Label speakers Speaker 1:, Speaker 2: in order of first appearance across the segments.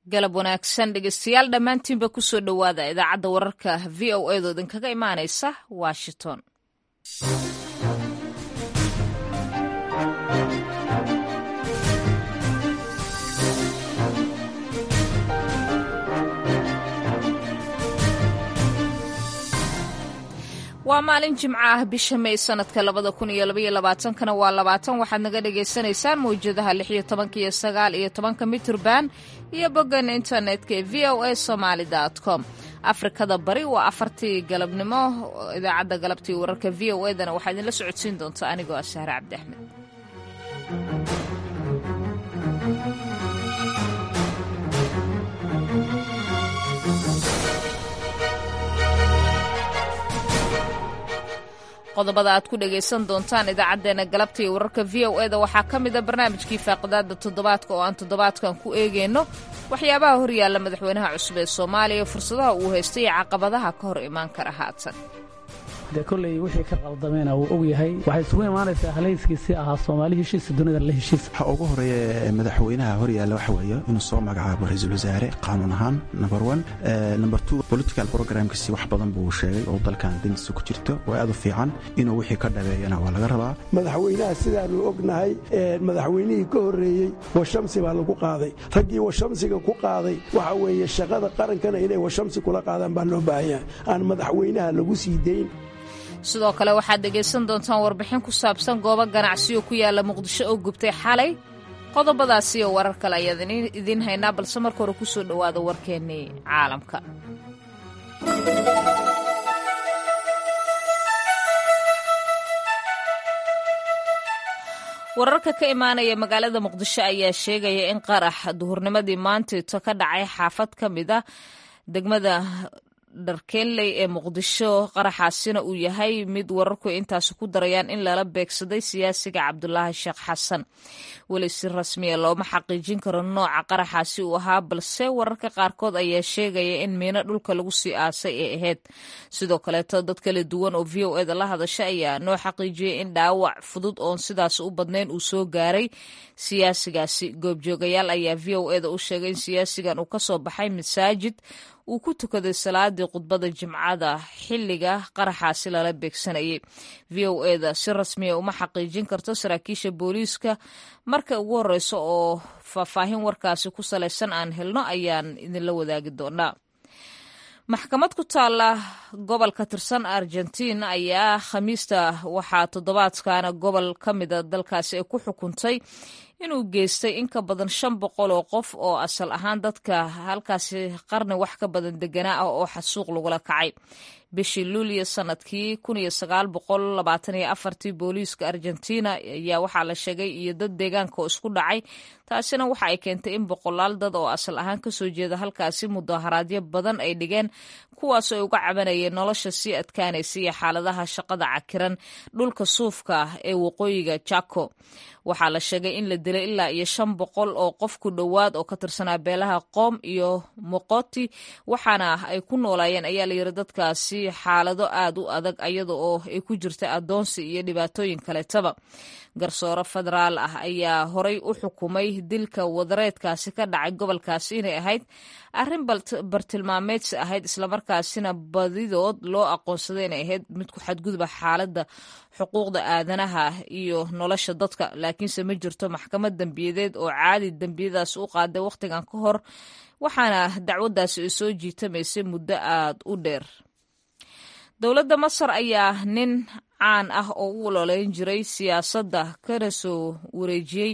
Speaker 1: galab wanaagsan dhegeystayaal dhammaantiinba kusoo dhowaada idaacadda wararka v o edo idinkaga imaanaysa washington waa maalin jimco ah bisha may sanadka labada kun iyo labaiyo labaatankana waa labaatan waxaad naga dhagaysanaysaan mawjadaha lix iyo tobanka iyo sagaal iyo tobanka mitrban iyo boggan internetka ee v o a somaali com afrikada bari waa afartii galabnimo idaacadda galabtii wararka v o edana waxaa idinla socodsiin doonta anigoo ah sahre cabdi axmed qodobada aad ku dhagaysan doontaan idaacaddeenna galabta iyo wararka v o eda waxaa ka mida barnaamijkii faaqidaada toddobaadka oo aan toddobaadkan ku eegayno waxyaabaha horyaalla madaxweynaha cusub ee soomaaliya fursadaha uu haystay iyo caqabadaha ka hor imaan kara haatan
Speaker 2: dee kolley wixii ka qaldameena wuu og yahay waxay isugu imaanaysaa halayskiisii ahaa soomaali heshiisa dunida la heshiis
Speaker 3: waxa ugu horeeya madaxweynaha horyaalla waxa weeye inuu soo magacaabo ra-iisul wasaare qaanuun ahaan number one number two political programkiisi wax badan buu sheegay oo dalkan dantiisa ku jirto oo aad u fiican inuu wixii ka dhabeeyana waa laga rabaa
Speaker 4: madaxweynaha sidaanu ognahay madaxweynihii ka horreeyey washamsi baa lagu qaaday raggii washamsiga ku qaaday waxa weeye shaqada qarankana inay washamsi kula qaadaan baa loo baahanyahay aan madaxweynaha lagu sii dayn
Speaker 1: sidoo kale waxaad dhegaysan doontaan warbixin ku saabsan goobo ganacsiyo ku yaalla muqdisho oo gubtay xalay qodobadaasi iyo warar kale ayaan idiin haynaa balse marka hore ku soo dhowaada warkeennii caalamka wararka ka imaanaya magaalada muqdisho ayaa sheegaya in qarax duhurnimadii maantayto ka dhacay xaafad ka mid a degmada dharkeenley ee muqdisho qaraxaasina uu yahay mid wararku intaasi ku darayaan in lala beegsaday siyaasiga cabdulaahi sheekh xasan weli si rasmiya looma xaqiijin karo nooca qaraxaasi uu ahaa balse wararka qaarkood ayaa sheegaya in miino dhulka lagu sii aasay ee ahayd sidoo kaleeto dad kala duwan oo v o eda la hadasha ayaa noo xaqiijiyay in dhaawac fudud oon sidaas u badnayn uu soo gaaray siyaasigaasi goobjoogayaal ayaa v o eda u sheegay in siyaasigan uu kasoo baxay masaajid uu ku tukaday salaadii khudbada jimcada xilliga qaraxaasi lala beegsanayay v o eda si rasmiya uma xaqiijin karto saraakiisha booliiska marka ugu horeyso oo faahfaahin warkaasi ku salaysan aan helno ayaan idinla wadaagi doonaa maxkamad ku taalla gobol ka tirsan argentiin ayaa khamiista waxaa toddobaadkana gobol ka mida dalkaasi ay ku xukuntay inuu geystay in ka badan shan boqol oo qof oo asal ahaan dadka halkaasi qarni wax ka badan deganaa ah oo xasuuq lagula kacay bishii luuliya sanadkii kun iyo sagaal boqol labaatan iyo afartii booliiska argentina ayaa waxaa la sheegay iyo dad deegaanka oo isku dhacay taasina waxa ay keentay in boqolaal dad oo asal ahaan kasoo jeeda halkaasi mudaharaadyo badan ay dhigeen kuwaas ay uga cabanayeen nolosha sii adkaanaysa iyo xaaladaha shaqada cakiran dhulka suufka ah ee waqooyiga jako waxaa la sheegay in la dilay ilaa iyo shan boqol oo qof ku dhowaad oo ka tirsanaa beelaha qoom iyo moqoti waxaana ay ku noolaayeen ayaa layiri dadkaasi xaalado aad u adag iyada oo ay ku jirta adoonsi iyo dhibaatooyin kaleetaba garsoore federaal ah ayaa horay u xukumay dilka wadareedkaasi ka dhacay gobolkaasi inay ahayd arrin bartilmaameedsi ahayd islamarkaasina badidood loo aqoonsaday inay ahayd mid ku xadgudba xaaladda xuquuqda aadanaha iyo nolosha dadka laakiinse ma jirto maxkamad dembiyadeed oo caadi dembiyadaas u qaaday wakhtigan ka hor waxaana dacwaddaasi ay soo jiitamaysay muddo aad u dheer dowladda masar ayaa nin caan ah oo u ololeyn jiray siyaasadda kana soo wareejiyey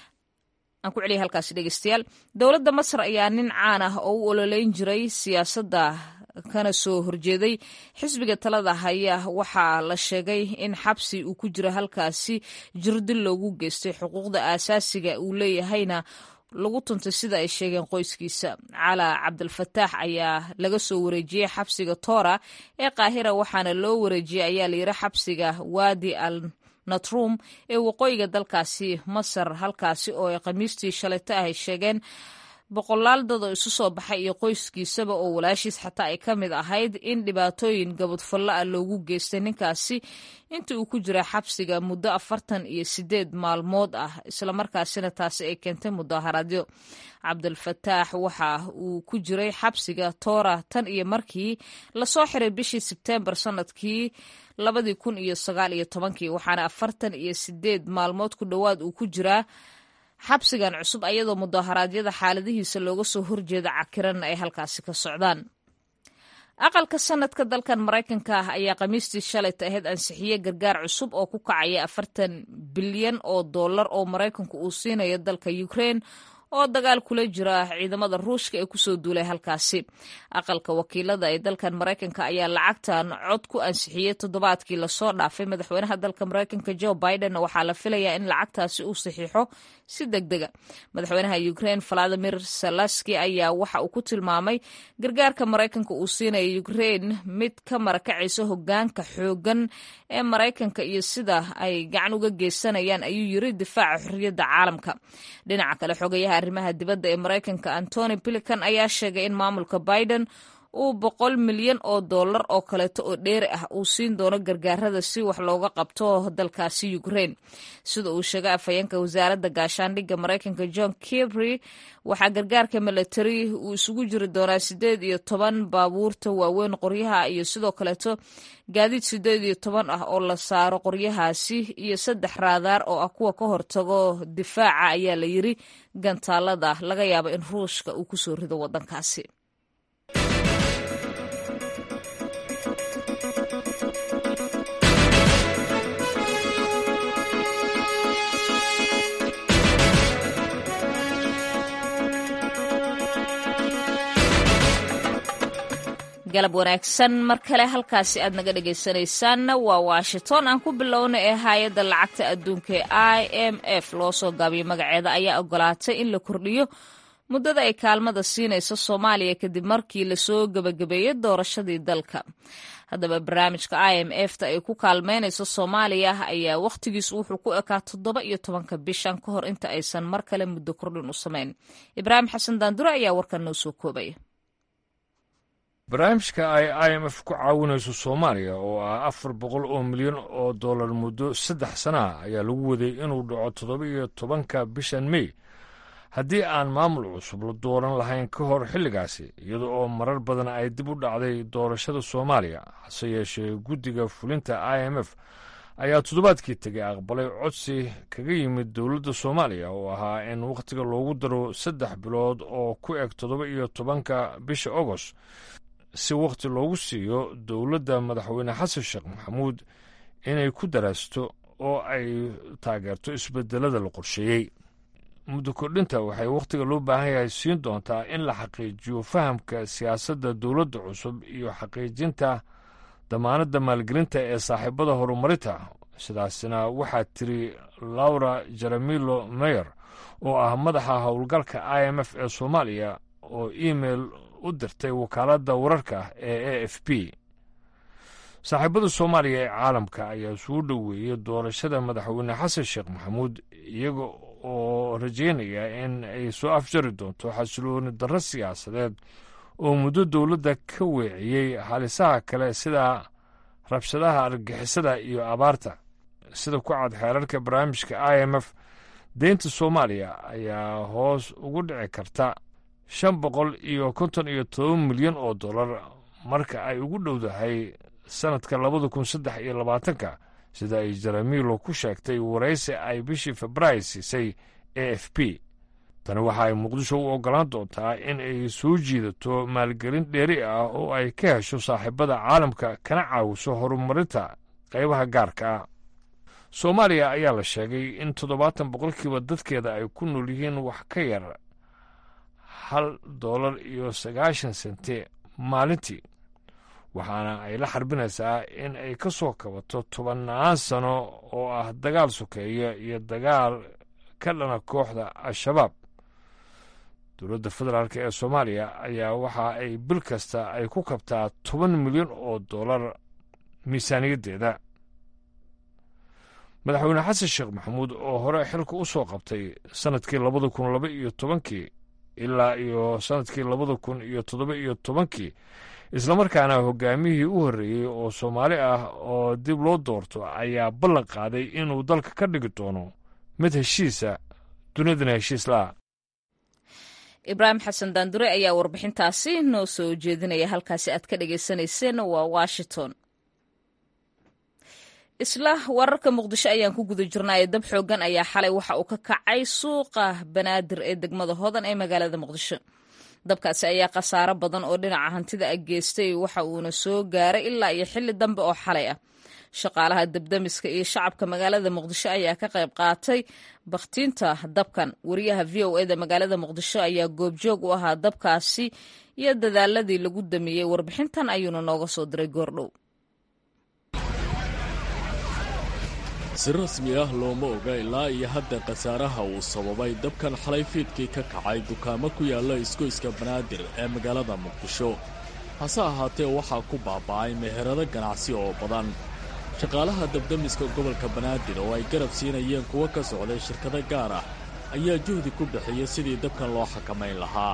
Speaker 1: aan ku celiya halkaasi dhegeystayaal dowladda masar ayaa nin caan ah oo u ololeyn jiray siyaasadda kana soo horjeeday xisbiga talada haya waxaa la sheegay in xabsi uu ku jiro halkaasi jirdil loogu geystay xuquuqda aasaasiga uu leeyahayna lagu tuntay sida ay sheegeen qoyskiisa calaa cabdilfataax ayaa laga soo wareejiyey xabsiga toora ee qaahira waxaana loo wareejiyey ayaa layiri xabsiga waadi al natrum ee waqooyiga dalkaasi masar halkaasi oo ay khamiistii shalayto ahay sheegeen boqolaal dad oo isu soo baxay iyo qoyskiisaba oo walaashiis xataa ay ka mid ahayd in dhibaatooyin gabadfallo ah loogu geystay ninkaasi inta uu ku jira xabsiga muddo afartan iyo sideed maalmood ah islamarkaasina taasi ay keentay mudaharaadyo cabdulfataax waxa uu ku jiray xabsiga toora tan iyo markii lasoo xiray bishii sebteembar sanadkii labadii kun iyo sagaal iyo tobankii waxaana afartan iyo sideed maalmood ku dhowaad uu ku jiraa xabsigan cusub ayadoo mudaharaadyada xaaladihiisa looga soo horjeeda cakiran ay halkaasi ka socdaan aqalka sanadka dalkan maraykanka ah ayaa khamiistii shalayta ahayd ansixiye gargaar cusub oo ku kacaya afartan bilyan oo dollar oo maraykanku uu siinayo dalka ukraine oo dagaal kula jira ciidamada ruushka ee kusoo duulay halkaasi aqalka wakiilada ee dalkan maraykanka ayaa lacagtan cod ku ansixiyey toddobaadkii lasoo dhaafay madaxweynaha dalka maraykanka joe biden waxaa la filayaa in lacagtaasi uu saxiixo si deg dega madaxweynaha ukraine valadimir salaski ayaa waxa uu ku tilmaamay gargaarka maraykanka uu siinaya ukraine mid ka marakacaysa hogaanka xoogan ee maraykanka iyo sida ay gacan uga geysanayaan ayuu yiri difaaca xorriyadda caalamka dhinaca kale xogayaha arrimaha dibadda ee maraykanka antony bilican ayaa sheegay in maamulka biden uu boqol milyan oo dollar oo kaleeto oo dheeri ah uu siin doono gargaarada si wax looga qabto dalkaasi ukraine sida uu sheegay afhayeenka wasaaradda gaashaandhigga maraykanka john kibry waxaa gargaarka milatari uu isugu jiri doonaa sideed iyo toban baabuurta waaweyn qoryaha iyo sidoo kaleeto gaadiid sideed iyo toban ah oo la saaro qoryahaasi iyo saddex raadaar oo ah kuwa ka hortago difaaca ayaa la yiri gantaalada laga yaabo in ruushka uu kusoo rido wadankaasi galab wanaagsan mar kale halkaasi aad naga dhegaysanaysaanna waa washington aan ku bilowna ee hay-adda lacagta adduunka ee i m f loo soo gaabiyey magaceeda ayaa ogolaatay in la kordhiyo muddada ay kaalmada siinayso soomaaliya kadib markii lasoo gebagabeeyey doorashadii dalka haddaba barnaamijka i m f ta ay ku kaalmeynayso soomaaliya ayaa wakhtigiisu wuxuu ku ekaa toddoba iyo tobanka bishan ka hor inta aysan mar kale muddo kordhin u samayn ibraahim xasan daandure ayaa warkan noo soo koobaya
Speaker 5: barnaamijka ay i m f ku caawinayso soomaaliya oo ah afar boqol oo milyan oo dollar muddo saddex sana ah ayaa lagu waday inuu dhaco toddoba iyo tobanka bishan mey haddii aan maamul cusub la dooran lahayn ka hor xilligaasi iyada oo marar badan ay dib u dhacday doorashada soomaaliya hase yeeshee guddiga fulinta i m f ayaa toddobaadkii tegay aqbalay codsi kaga yimid dowladda soomaaliya oo ahaa in wakhtiga loogu daro saddex bilood oo ku eg toddoba iyo tobanka bisha agost si wakhti loogu siiyo dowladda madaxweyne xasan sheekh maxamuud inay ku daraasto oo ay taageerto isbedelada la qorsheeyey muddo kordhinta waxay wakhtiga loo baahan yahay siin doontaa in la xaqiijiyo fahamka siyaasadda dowladda cusub iyo xaqiijinta damaanadda maalgelinta ee saaxiibada horumarinta sidaasina waxaa tiri laura jeremilo meyer oo ah madaxa howlgalka i m f ee soomaaliya oo email u dirtay wakaaladda wararka ee a f b saaxiibada soomaaliya ee caalamka ayaa suu dhoweeyey doorashada madaxweyne xasan sheekh maxamuud iyaga oo rajeynaya in ay soo afjari doonto xasilooni darro siyaasadeed oo muddo dowladda ka weeciyey halisaha kale sida rabshadaha argagixisada iyo abaarta sida ku cad xeerarka barnaamijka i m f deynta soomaaliya ayaa hoos ugu dhici karta shan boqol iyo konton iyo toban milyan oo dollar marka ay ugu dhowdahay sannadka labada kun saddex iyo labaatanka sida ay jeremilo ku sheegtay waraysi ay bishii februaari siisay a f p tani waxa ay muqdisho u oggolaan doontaa in ay soo jiidato maalgelin dheeri ah oo ay ka hesho saaxiibada caalamka kana caawiso horumarinta qaybaha gaarka ah soomaaliya ayaa la sheegay in toddobaatan boqolkiiba dadkeeda ay ku nool yihiin wax ka yar hal dollar iyo sagaashan sente maalintii waxaana ay la xarbinaysaa in ay ka soo kabato tobannaan sano oo ah dagaal sokeeya iyo dagaal ka dhana kooxda al-shabaab dowladda federaalk ee soomaaliya ayaa waxa ay bil kasta ay ku kabtaa toban milyan oo dollar miisaaniyaddeeda madaxweyne xasan sheekh maxamuud oo hore xilka u soo qabtay sannadkii labada kun laba iyo tobankii ilaa iyo sannadkii labada kun iyo toddoba iyo tobankii islamarkaana hogaamiyihii u horreeyey oo soomaali ah oo dib loo doorto ayaa ballan qaaday inuu dalka ka dhigi doono mid heshiisa dunidana heshiis la'a
Speaker 1: ibraahim xasan daandure ayaa warbixintaasi noo soo jeedinaya halkaasi aad ka dhagaysanayseen waa washington isla wararka muqdisho ayaan ku guda jirnaayo dab xoogan ayaa xalay waxa uu ka kacay suuqa banaadir ee degmada hodan ee magaalada muqdisho dabkaasi ayaa khasaaro badan oo dhinaca hantida a geystay waxa uuna soo gaaray ilaa iyo xilli dambe oo xalay ah shaqaalaha dabdamiska iyo shacabka magaalada muqdisho ayaa ka qayb qaatay bakhtiinta dabkan wariyaha v o eda magaalada muqdisho ayaa goobjoog u ahaa dabkaasi iyo dadaaladii lagu damiyey warbixintan ayuuna nooga soo diray goordhow
Speaker 6: si rasmi ah looma oga ilaa iyo hadda khasaaraha uu sababay dabkan xalay fiidkii ka kacay dukaamo ku yaalla isgoyska banaadir ee magaalada muqdisho hase ahaatee waxaa ku baaba'ay meherado ganacsi oo badan shaqaalaha dabdamiska gobolka banaadir oo ay garab siinayeen kuwo ka socday shirkado gaar ah ayaa juhdi ku bixiyey sidii dabkan loo xakamayn lahaa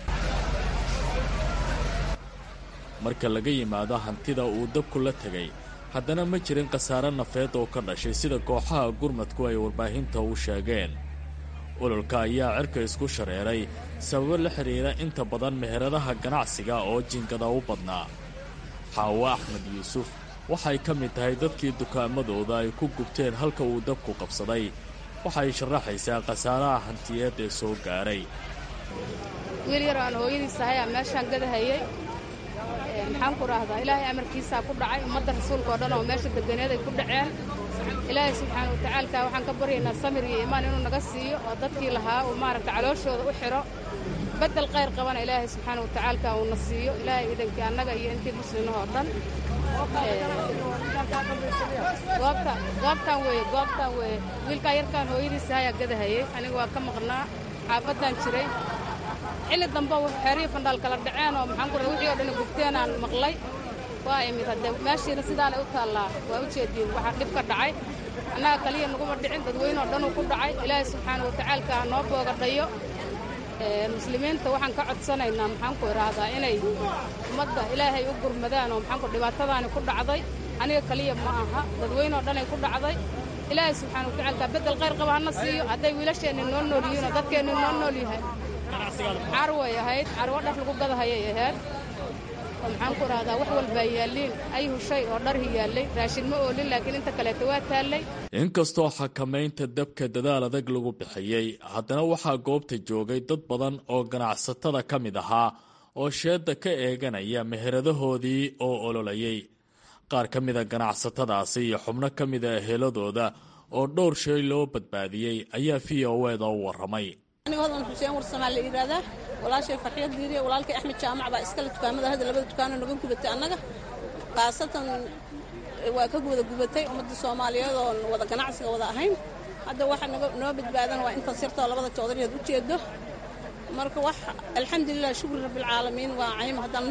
Speaker 6: marka laga yimaado hantida uu dabku la tegay haddana ma jirin khasaare nafeed oo ka dhashay sida kooxaha gurmadku ay warbaahinta u sheegeen ololka ayaa cirka isku shareeray sababo la xidhiira inta badan meheradaha ganacsiga oo jinkada u badnaa xaawo axmed yuusuf waxay ka mid tahay dadkii dukaamadooda ay ku gubteen halka uu dabku qabsaday waxay sharaxaysaa khasaaraha hantiyeed ee soo gaaray
Speaker 7: wiil yar aan hooyadiis ahay aa meeshaan gadahayey maxaan ku raahdaa ilaahay amarkiisaa ku dhacay ummadda rasuulka oo dhan oo meesha deganeed ay ku dhaceen ilaahay subxaana watacaalka waxaan ka baryaynaa samir iyo iimaan inuu naga siiyo oo dadkii lahaa uu maaragta calooshooda u xidho beddel qayr qabana ilaahay subxaana watacaalka uuna siiyo ilaahay idankii annaga iyo intii muslimahoo dhan goobta goobtaan weeye goobtaan weeye wiilkaa yarkaan hooyadiisa hayaa gadahayey aniga waa ka maqnaa xaafaddaan jiray xilli dambe xeerihii fandhaal kala dhaceen oo maxaan ku rahay wixii oo dhan gubteen aan maqlay waa imid haddee meeshiina sidaanay u taallaa waa u jeediin waxaa dhib ka dhacay annaga kaliya naguma dhicin dadweyne oo dhanuu ku dhacay ilaahay subxaana watacaalka ha noo boogadhayo muslimiinta waxaan ka codsanaynaa maxaan ku idhaahdaa inay ummadda ilaahay u gurmadaan oo maxaan ku dhibaatadaani ku dhacday aniga kaliya ma aha dadweyne oo dhanay ku dhacday ilaahay subxaana watacaalka beddel qayr qaba hana siiyo hadday wiilasheenni noo nool yihiin oo dadkeenni noo nool yahay carway ahayd carwo dhar lagu gadahayay ahayd oo maxaan ku idhahdaa wax walbaa yaalliin ayhu shay oo dharhi yaallay raashin ma oolin laakiin inta kaleeta waa taallay
Speaker 6: inkastoo xakamaynta dabka dadaal adag lagu bixiyey haddana waxaa goobta joogay dad badan oo ganacsatada ka mid ahaa oo sheedda ka eeganaya meheradahoodii oo ololayay qaar ka mida ganacsatadaasi iyo xubno ka mida eheladooda oo dhowr shay loo badbaadiyey ayaa v o eda u warramay
Speaker 8: aniga hodan xuseen warsamaa la yidhaahdaa walaashay farxiyad diiriya walaalkay axmed jaamac baa iskale dukaamada hadda labada dukaano naga gubatay annaga khaasatan waa ka wada gubatay ummadda soomaaliyeed oon wada ganacsiga wada ahayn hadda waxa noo badbaadan waa intaas yartoo labada joodariyaad u jeedo marka wax alxamdulilah shukri rabbilcaalamiin waa caymo haddaan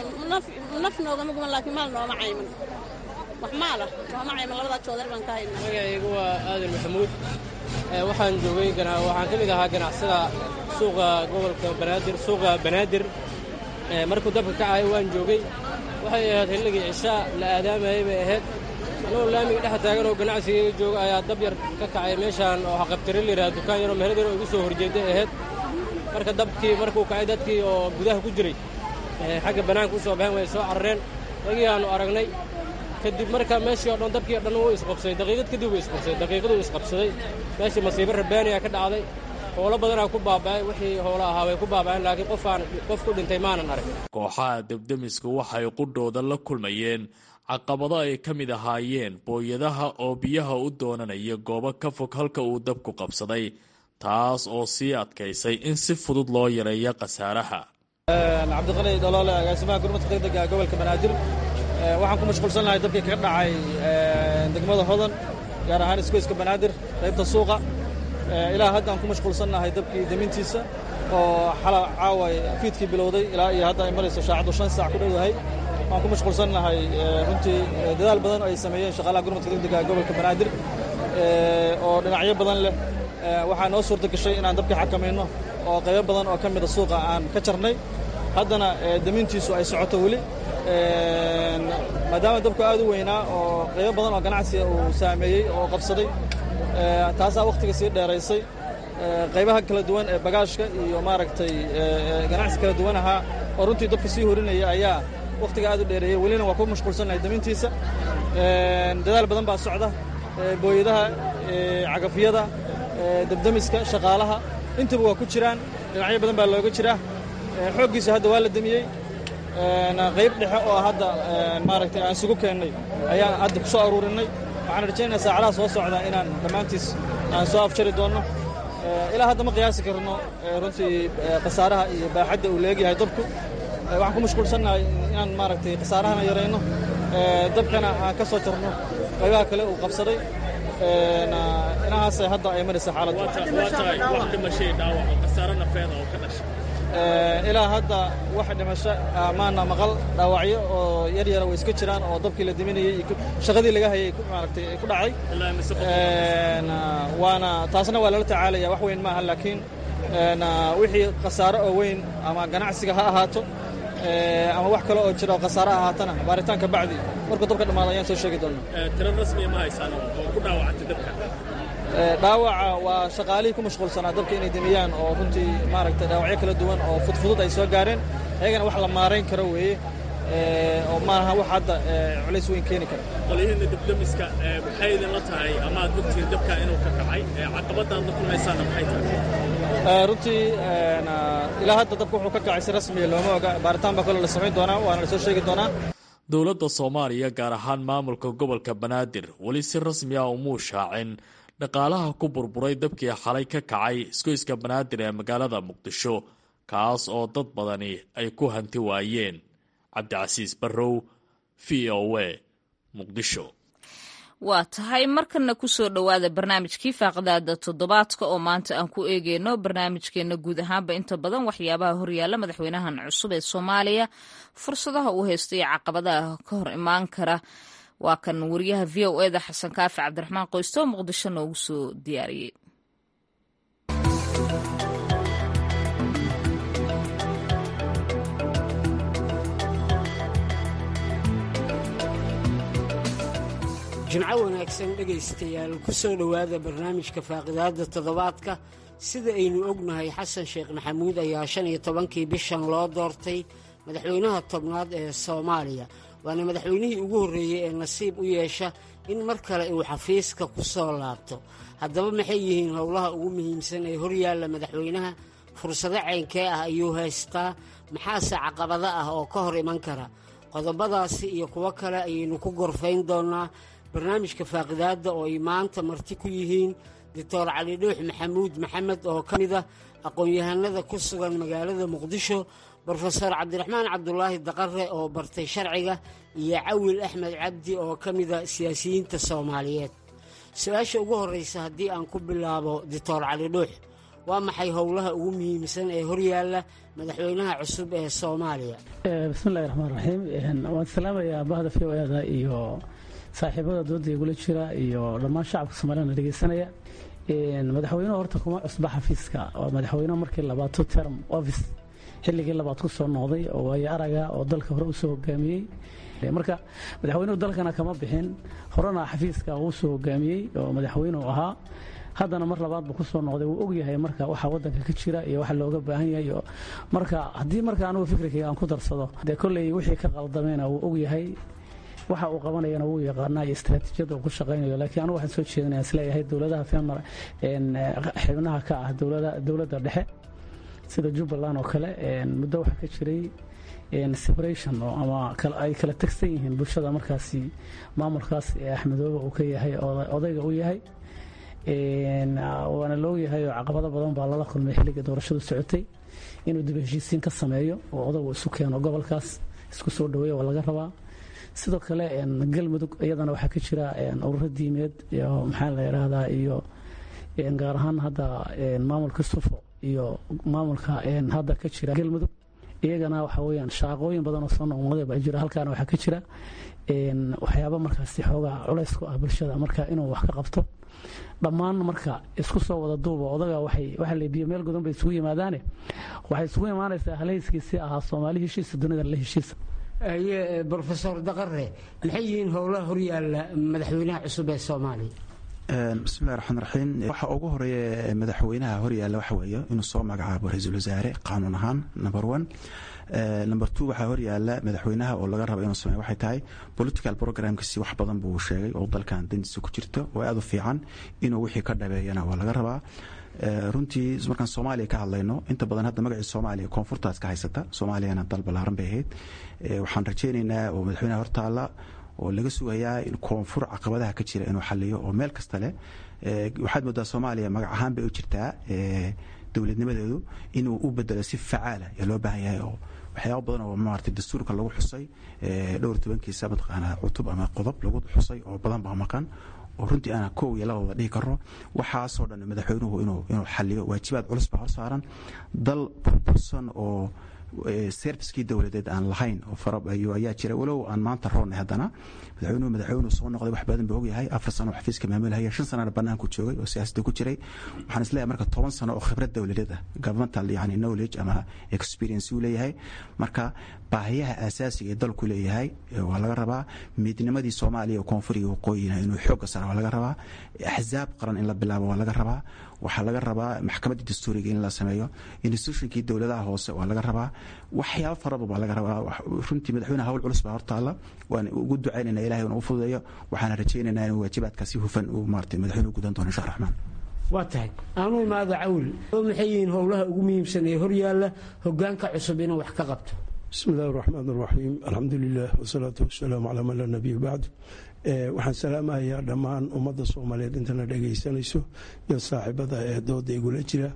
Speaker 8: naf noogama guman laakiin maal nooma cayman wax maala nooma cayman labadaa joodari baan ka hayna
Speaker 9: magacaygu waa aadan maxamuud waxaan joogay waxaan ka mid ahaa ganacsada suuqa gobolka banaadir suuqa banaadir markuu dabka kacayo waan joogay waxay ahayd xilligii cishaa la aadaamayay bay ahayd anagoo laamiga dhex taagan oo ganacsigayga jooga ayaa dab yar ka kacay meeshaan oo xaqabtire layidhaha dukaan yaroo meherad yar oo igu soo horjeeday ahayd marka dabkii markuu kacay dadkii oo gudaha ku jiray xagga bannaanka u soo baxeen way soo carareen ragii aanu aragnay kadib marka meeshii o dhan dabkii o dhan wuu isqabsaday daqiiqad kadib wuu isqabsaday daqiiqaduu isqabsaday meeshii masiibo rabbaaniyaa ka dhacday howlo badanaa ku baaba'ay wixii howlo ahaa way ku baaba'een laakiin qofaan qof ku dhintay maanan arag
Speaker 6: kooxaha debdemisku waxay qudhooda la kulmayeen caqabado ay ka mid ahaayeen booyadaha oo biyaha u doonanaya goobo ka fog halka uu dabku qabsaday taas oo sii adkaysay in si fudud loo yareeyo khasaaraha
Speaker 10: cabdiqali dholoole agaasimaha gurmadka degdega gobolka banaadir waxaan ku mashquulsannahay dabkii kaga dhacay degmada hodan gaar ahaan isgoyska banaadir qaybta suuqa ilaa hadda aan ku mashquulsannahay dabkii demintiisa oo xala caawa fiidkii bilowday ilaa iyo hadda ay marayso shaacaddu shan saac ku dhowdahay waan ku mashquulsannahay runtii dadaal badan oo ay sameeyeen shaqaalaha gurmadka degdega gobolka banaadir oo dhinacyo badan leh waxaa noo suurta gashay inaan dabka xakamayno oo qaybo badan oo ka mida suuqa aan ka jarnay haddana damintiisu ay socoto weli maadaama dabku aad u weynaa oo qaybo badan oo ganacsiga uu saameeyey oo qabsaday taasaa wakhtiga sii dheeraysay qaybaha kala duwan ee bagaashka iyo maaragtay ganacsi kala duwan ahaa oo runtii dabka sii horinaya ayaa wakhtiga aad u dheereeyey welina waa ku mashquulsannahay damintiisa dadaal badan baa socda booyadaha cagafyada dabdemiska shaqaalaha intaba waa ku jiraan dhinacyo badan baa looga jiraa xooggiisa hadda waa la demiyey qayb dhexe oo hadda maaragtay aan isugu keennay ayaan hadda ku soo aruurinay waxaan rajaynayaa saacadaha soo socda inaan dhammaantiis aan soo afjari doonno ilaa hadda ma qiyaasi karno runtii khasaaraha iyo baaxadda uu leegyahay dabku waxaan ku mashquulsannahay inaan maaragtay khasaarahana yarayno dabkana aan ka soo jarno qaybaha kale uu qabsaday inahaasay hadda ay maraysa xaaladdu ilaa hadda wax dhimasho maana maqal dhaawacyo oo yar yara way iska jiraan oo dabkii la diminayey shaqadii laga hayay maaragtay ku dhacay waana taasna waa lala tacaalaya wax weyn maaha laakiin wixii khasaaro oo weyn ama ganacsiga ha ahaato ama wax kale oo jira oo khasaaro ahaatana baaritaanka bacdi markuu dabka dhammaado ayaan soo sheegi doonaa
Speaker 6: tiro rasmiya ma haysaan oo ku dhaawacantay dabka
Speaker 10: dhaawaca waa shaqaalihii ku mashquulsanaa dabka inay demiyaan oo runtii maaragtay dhaawacyo kala duwan oo fudfudud ay soo gaareen ayagana wax la maarayn karo weeye oo maaha wax hadda culays weyn keeni kara
Speaker 6: qolyihiinna dabdemiska maxay idinla tahay ama aad ogtihiin dabka inuu ka kacay caqabadda aad la kulmaysaanna maxay tahay
Speaker 10: runtii ilaa hadda dabka wuxuu ka kacay si rasmiya looma oga baaritaan baa kale la samayn doonaa waana la soo sheegi doonaa
Speaker 6: dowladda soomaaliya gaar ahaan maamulka gobolka banaadir weli si rasmi ah umuu shaacin dhaqaalaha ku burburay dabkii xalay ka kacay isgoyska banaadir ee magaalada muqdisho kaas oo dad badani ay ku hanti waayeen cabdicasiis barrow v o a muqdisho
Speaker 1: waa tahay markana kusoo dhowaada barnaamijkii faaqdaada toddobaadka oo maanta aan ku eegeyno barnaamijkeena guud ahaanba inta badan waxyaabaha horyaala madaxweynahan cusub ee soomaaliya fursadaha uu haysto iyo caqabadaha ka hor imaan kara waa kan wariyaha v o eda xasan kaafi cabdiraxmaan qoysto oo muqdisho noogu soo diyaariyey
Speaker 11: jimco wanaagsan dhegaystayaal ku soo dhowaada barnaamijka faaqidaadda toddobaadka sida aynu ognahay xasan sheekh maxamuud ayaa shan iyo tobankii bishan loo doortay madaxweynaha tobnaad ee soomaaliya waana madaxweynihii ugu horreeyey ee nasiib u yeesha in mar kale uu xafiiska ku soo laabto haddaba maxay yihiin howlaha ugu muhiimsan ee horyaalla madaxweynaha fursado caynkee ah ayuu haystaa maxaase caqabado ah oo ka hor iman kara qodobadaasi iyo kuwo kale ayaynu ku gorfayn doonnaa barnaamijka faaqidaadda oo ay maanta marti ku yihiin doctor cali dhuux maxamuud maxamed oo ka mid ah aqoon-yahanada ku sugan magaalada muqdisho brofeor cabdiraxmaan cabdulaahi daqare oo bartay sharciga iyo cawil axmed cabdi oo ka mida siyaasiyiinta soomaaliyeed su-aasha ugu horreysa haddii aan ku bilaabo doctor cali dhuux waa maxay howlaha ugu muhiimsan ee horyaalla madaxweynaha cusub ee soomaaliya
Speaker 2: bismillahi raxmaan raxiim waan salaamayaa bahda v o eda iyo saaxiibada dooda igula jira iyo dhammaan shacabka soomaaliyana dhegeysanaya madaxweynuhu horta kuma cusba xafiiska waa madaxweyne markii labaato term office xilligii labaad ku soo noqday oo waayo araga oo dalka hore usoo hogaamiyey marka madaxweynuhu dalkana kama bixin horena xafiiska uu soo hogaamiyey oo madaxweyneu ahaa haddana mar labaad buu kusoo noqday wuu ogyahay marka waxa wadanka ka jira iyo waxa looga baahan yahay marka haddii marka anugu fikrikayga aan ku darsado dee kolley wixii ka qaldamayna wuu ogyahay waxa uu qabanayana wuu yaqaanaa iyo istaraatiijiyada uu ku shaqaynayo laakiin anugu waxaan soo jeedinaya isleeyahay dowladaha femar xibnaha ka ah dowladda dhexe sida jubbaland oo kale muddo waxaa ka jiray separation oo ama ay kala tegsan yihiin bulshada markaasi maamulkaas ee axmedoobe uu ka yahay odayga u yahay waana loogyahay oo caqabado badan baa lala kulmay xilliga doorashadu socotay inuu dib heshiisiin ka sameeyo oo odagu isu keeno gobolkaas isku soo dhaweeya waa laga rabaa sidoo kale galmudug iyadana waxaa ka jira ururo diimeed iyo maxaa la yidhaahdaa iyo gaar ahaan hadda maamulka sufo iyo maamulka hadda ka jira galmudug iyagana waxa weyaan shaaqooyin badan oo soo noqnoqday baa jira halkaana waxaa ka jira waxyaaba markaasi xoogaa culays ku ah bulshada marka inuu wax ka qabto dhammaan marka isku soo wada duuba odaga waxa la biyo meel godan bay isugu yimaadaane waxay isugu imaanaysaa halhayskiisii ahaa soomaali heshiisa dunida la heshiisa
Speaker 11: brofesor daqare maxay yihiin howlaha horyaalla madaxweynaha cusub ee soomaaliya
Speaker 3: bismillahi raxmaan raxiim waxa ugu horeeya madaxweynaha horyaalla waxa weeye inuu soo magacaabo ra-iisul wasaare qaanuun ahaan number one number two waxaa horyaala madaxweynaha oo laga raba inuu sameeyo waxay tahay political programkiisi wax badan buu sheegay oo dalkan dantiisa ku jirto oo aad u fiican inuu wixii ka dhabeeyana waa laga rabaa runtii markaan soomaaliya ka hadlayno inta badan hadda magacii soomaaliya koonfurtaas ka haysata soomaaliyana dal ballaaran bay ahayd waxaan rajaynaynaa oo madaxweynaha hortaalla oo laga sugayaa in koonfur caqabadaha ka jira inuu xaliyo oo meel kasta leh waxaad moodaa soomaaliya magac ahaan bay u jirtaa dowladnimadeedu inuu u bedelo si facaala ayaa loo baahan yahay oo waxyaaba badan oo maarata dastuurka lagu xusay dhowr tobankiisa mataqaanaa cutub ama qodob lagu xusay oo badan baa maqan oo runtii aan kow iyo labada dhihi karo waxaasoo dhan madaxweynuhu inuu inuu xaliyo waajibaad culus baa hor saaran dal burbursan oo serviskii dowladeed aan lahayn ayaa jira walow aan maanta roonnay haddana madaxweynuhu madaxweynuhu soo noqday wax badan buu ogyahay afar sano oo xafiiska maamulhaya shan sanana banaanku joogay oo siyaasadda ku jiray waxaan isleeyahay marka toban sano oo khibrad dowladeed ah governmental yani knowledge ama experience uu leeyahay marka baahiyaha asaasiga ee dalku leeyahay waa laga rabaa midnimadii soomaaliya oo koonfur iyo waqooyina inuu xoogga sara waa laga rabaa axzaab qaran in la bilaabo waa laga rabaa waxaa laga rabaa maxkamaddii dastuuriga in la sameeyo institutionkii dowladaha hoose waa laga rabaa waxyaaba faraba baa laga rabaa runtii madaxweyne hawl culus baa hortaalla waan ugu ducaynayna ilahay una u fududeeyo waxaana rajaynaynaa inuu waajibaadka si hufan uu maarata madaxweyne u gudan doono insha raxmaan
Speaker 11: waa tahay aanuu imaada cawl oo maxay yihiin howlaha ugu muhiimsan ee horyaalla hogaanka cusub inuu wax ka qabto
Speaker 4: bismi illahi raxmaan raxiim alxamdu lilah wasalaatu wasalaamu calaa man laa nabiya bacdu waxaan salaamahayaa dhammaan ummadda soomaaliyeed intana dhegaysanayso iyo saaxiibada ee dooda igula jira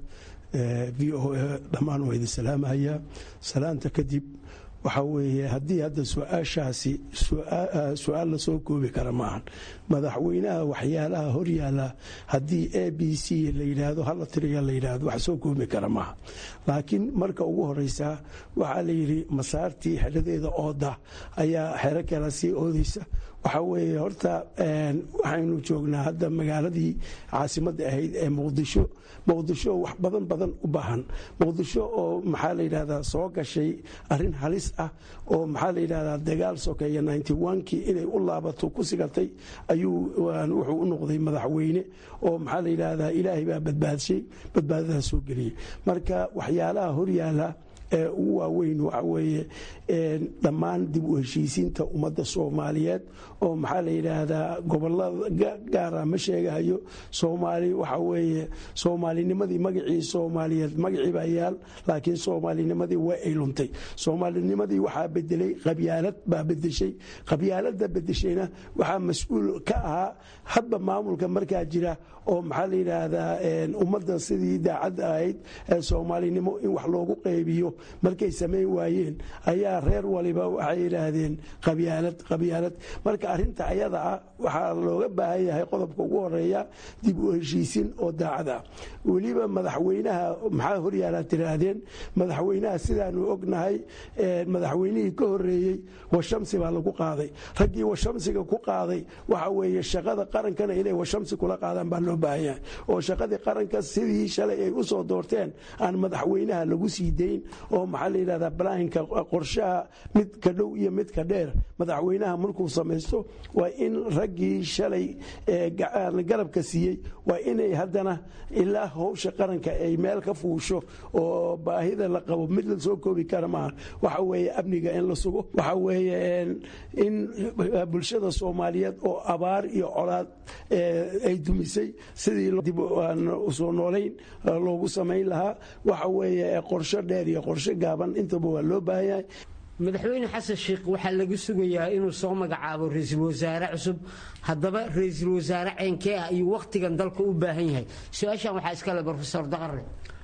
Speaker 4: v o a dhammaan waa idin salaamahayaa salaanta kadib waxaa weeye haddii hadda su-aashaasi su-aal la soo koobi kara maahan madaxweynaha waxyaalaha horyaala haddii a b c la yidhaahdo hala tiriya la yidhaahdo wax soo koobi kara maaha laakiin marka ugu horeysa waxaa la yidhi masaartii xeradeeda ooda ayaa xero kala sii oodeysa waxaa weeye horta waxaynu joognaa hadda magaaladii caasimadda ahayd ee muqdisho muqdisho wax badan badan u baahan muqdisho oo maxaa la yidhahdaa soo gashay arrin halis ah oo maxaa la yidhahdaa dagaal sokeeya kii inay u laabato ku sigatay ayuu wuxuu u noqday madaxweyne oo maxaa la yidhahdaa ilaahay baa badbaadshay badbaadadaa soo geliyey marka waxyaalaha horyaala ee ugu waaweyn waxa weeye dhammaan dib u heshiisiinta ummadda soomaaliyeed oo maxaa la yidhaahdaa gobolada gaara ma sheegahayo soomaali waxa weeye soomaalinimadii magacii soomaaliyeed magacii baa yaal laakiin soomaalinimadii way ay luntay soomaalinimadii waxaa bedelay qabyaalad baa bedeshay qabyaalada bedeshayna waxaa mas-uul ka ahaa hadba maamulka markaa jira oo maxaa la yidhaahdaa ummadda sidii daacadda ahayd ee soomaalinimo in wax loogu qaybiyo markay samayn waayeen ayaa reer waliba waxay yidhaahdeen qabyaalad qabyaalad marka arrinta ayada ah waxaa looga baahan yahay qodobka ugu horeeya dib u heshiisin oo daacad ah weliba madaxweynaha maxaa horyaala tiraahdeen madaxweynaha sidaanu ognahay madaxweynihii ka horeeyey washamsi baa lagu qaaday raggii washamsiga ku qaaday waxa weeye shaqada qarankana inay washamsi kula qaadaan baa loo baahan yahay oo shaqadii qaranka sidii shalay ay u soo doorteen aan madaxweynaha lagu sii dayn oo maxaa la yidhahdaa balahinka qorshaha mid ka dhow iyo mid ka dheer madaxweynaha markuu samaysto waa in raggii shalay garabka siiyey waa inay haddana ilaa howsha qaranka ay meel ka fuusho oo baahida la qabo mid la soo koobi kara maaha waxa weeye amniga in la sugo waxa weeye in bulshada soomaaliyeed oo abaar iyo colaad ay dumisay sidii dib usoo noolayn loogu samayn lahaa waxa weeye qorsho dheer iyo qorsho gaaban intaba waa loo baahan yahay
Speaker 11: madaxweyne xasan sheikh waxaa laga sugayaa inuu soo magacaabo ra-iisul wasaare cusub haddaba ra-iisul wasaare ceynkee ah ayuu wakhtigan dalka u baahan yahay su-aashan waxaa iskale brofesor daqare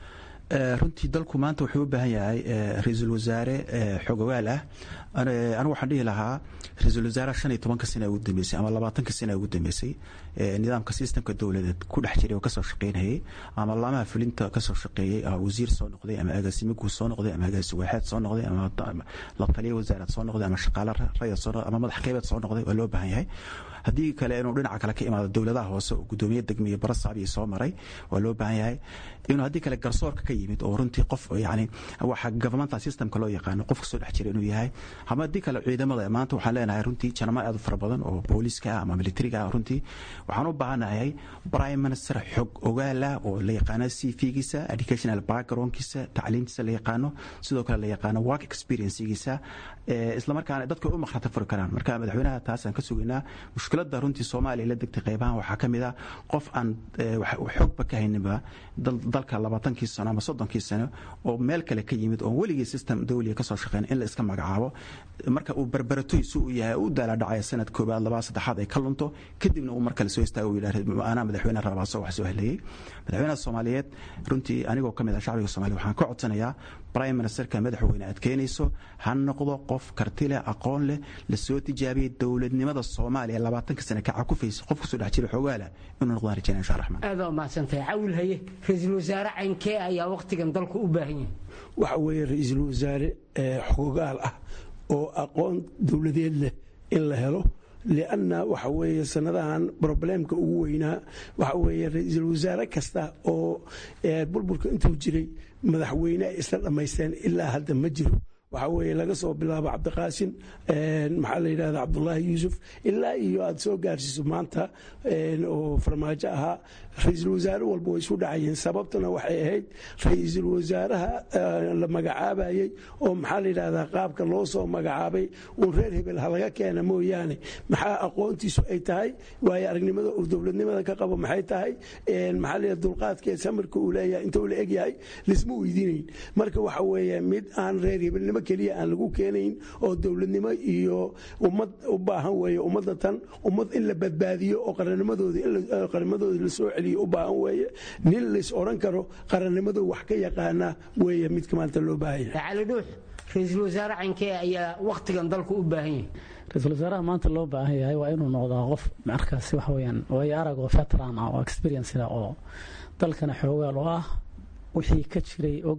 Speaker 3: runtii dalku maanta wuxuu u baahan yahay ra-iisul wasaare xogogaal ah anigu waxaan dhihi lahaa ra-iisul wasaaraha shan iyo tobanka sana ugu dambeysay ama labaatanka sana ugu dambeysay nidaamka sistemka dowladeed ku dhex jiray oo kasoo shaqeynayay ama laamaha fulinta kasoo shaqeeyey wasiir soo noqday ama agaasime guud soo noqday ama agaasi waaxeed soo noqday ama la taliya wasaarad soo noqday ama shaqaale rayad soo noqday ama madax qeybeed soo noqday waa loo baahan yahay haddii kale inuu dhinaca kale ka imaado dowladaha hoose oo gudoomiye degmiye barasaabiya soo maray waa loo baahan yahay inuu haddii kale garsoorka ka yimid oo runtii qof yani waxa governmental systemka loo yaqaano qof kasoo dhex jira inuu yahay ama haddii kale ciidamada maanta waxaan leenahay runtii janamo aad u fara badan oo booliiska ah ama militariga ah runtii waxaan u baahanahay prime minister xog ogaala oo la yaqaano c v-giisa educational backgroundkiisa tacliintiisa la yaqaano sidoo kale la yaqaano work experiencegiisa islamarkaana dadka u makhrata furi karaan marka madaxweynaha taasaan ka sugaynaa mushkiladda runtii soomaaliya la degtay qaybahan waxaa ka mid ah qof aan xogba ka hayninba dalka labaatankii sano ama soddonkii sano oo meel kale ka yimid oon weligii system dawliga kasoo shaqeyn in la iska magacaabo marka uu barbaratoysu u yahay u daaladhacaya sanad koobaad labaad saddexaad ay ka lunto kadibna uu mar kale soo istaago u yidhah anaa madaxweyne rabaaso wax soo heleeyey madaxweynaha soomaaliyeed runtii anigoo ka mid ah shacbiga soomaliya waxaan ka codsanayaa prime ministerka madaxweyne aad keenayso ha noqdo qof karti leh aqoon leh lasoo tijaabiyey dowladnimada soomaaliya labaatanka sane ka cakufaysa qof kasoo dhex jira xoogaala inuu noqdaan rajayna insha raxmaan
Speaker 11: aada umahadsantahay cawil haye ra-iisul wasaare caynkee ayaa wakhtigan dalku u baahan yahay
Speaker 4: waxa weeye ra-iisul wasaare xogaal ah oo aqoon dowladeed leh in la helo lianna waxa weeye sanadahan broblemka ugu weynaa waxa weeye ra-iisul wasaare kasta oo burburka intuu jiray madaxweyne ay isla dhammaysteen ilaa hadda ma jiro waxaa weeye laga soo bilaabo cabdiqaasin maxaa la yidhahda cabdulaahi yuusuf ilaa iyo aad soo gaarsiiso maanta oo farmaajo ahaa ra-iisul wasaare walba way isu dhacayeen sababtuna waxay ahayd ra-iisul wasaaraha la magacaabayey oo maxaa la yidhahdaa qaabka loo soo magacaabay uun reer hebel ha laga keena mooyaane maxaa aqoontiisu ay tahay waayo aragnimada uu dowladnimada ka qabo maxay tahay maxaa la yidhahda dulqaadkeed samirka uu leeyahay intuu la egyahay lisma weydiinayn marka waxa weeye mid aan reer hebelnimo keliya aan lagu keenayn oo dowladnimo iyo ummad u baahan weeye ummadda tan ummad in la badbaadiyo oo qarannimadooda qarannimadooda la soo celiyo u baahan weeye nin lays odhan karo qarannimadu wax ka yaqaana weeye midka maanta loo baahan yahay
Speaker 11: cali dhuux ra-iisul wasaare cankee ayaa wakhtigan dalku u baahan yahay
Speaker 2: ra-iisul wasaaraha maanta loo baahan yahay waa inuu noqdaa qof markaasi waxa weyaan waayo arag oo veteran ah oo experienceda oo dalkana xoogaal oo ah wixii ka jiray og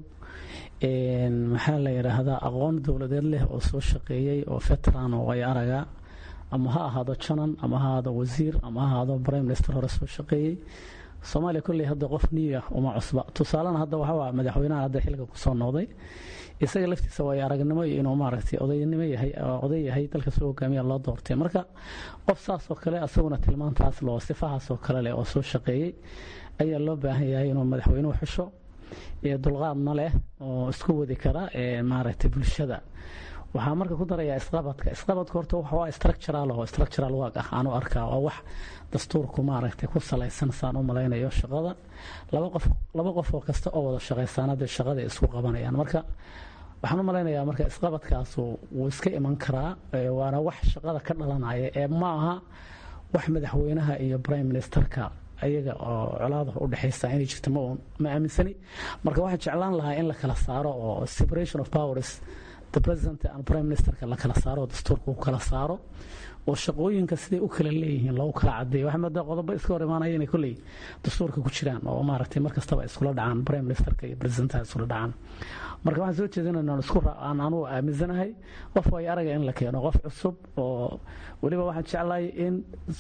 Speaker 2: maxaa la yidhaahdaa aqoon dowladeed leh oo soo shaqeeyey oo veteran oo waayo araga ama ha ahaado janan ama ha ahaado wasiir ama ha ahaado prime minister hore soo shaqeeyey soomaaliya kolley hadda qof niya uma cusba tusaalena hadda waxaa madaxweynaha hadda xilka kusoo noqday isaga laftiisa waayo aragnimo iyo inuu maaragtay odaynimo yahay oday yahay dalka soo hogaamiya loo doortay marka qof saas oo kale asaguna tilmaantaas loo sifahaas oo kale leh oo soo shaqeeyey ayaa loo baahan yahay inuu madaxweynuhu xusho dulqaadna leh oo isku wadi kara maaragtay bulshada waxaa marka ku darayaa isqabadka isqabadka horta waa structural oo structural work ah aanu arkaa waa wax dastuurku maaragtay ku salaysan saan u malaynayo shaqada laba qof laba qof oo kasta oo wada shaqaysaana dee shaqada isku qabanayaan marka waxaan u malaynayaa marka isqabadkaasu wuu iska iman karaa waana wax shaqada ka dhalanaya ee ma aha wax madaxweynaha iyo prime ministerka ayaga oo colaada u dhexaysa inay jirto ma aaminsani marka waxaan jeclaan lahaa in la kala saaro oo separation of powers the president and prime ministerka la kala saaro oo dastuurka u kala saaro oo shaqooyinka siday u kala leeyihiin loogu kala cadeeyo waxaa moodaa qodobo iska hor imaanaya inay kolley dastuurka ku jiraan oo maaragtay mar kastaba iskula dhacaan prime ministerka iyo presidentaha iskula dhacaan marka waxaan soo jeedinaynaa isku aan anugu aaminsanahay qof way araga in la keeno qof cusub oo weliba waxaan jeclahay in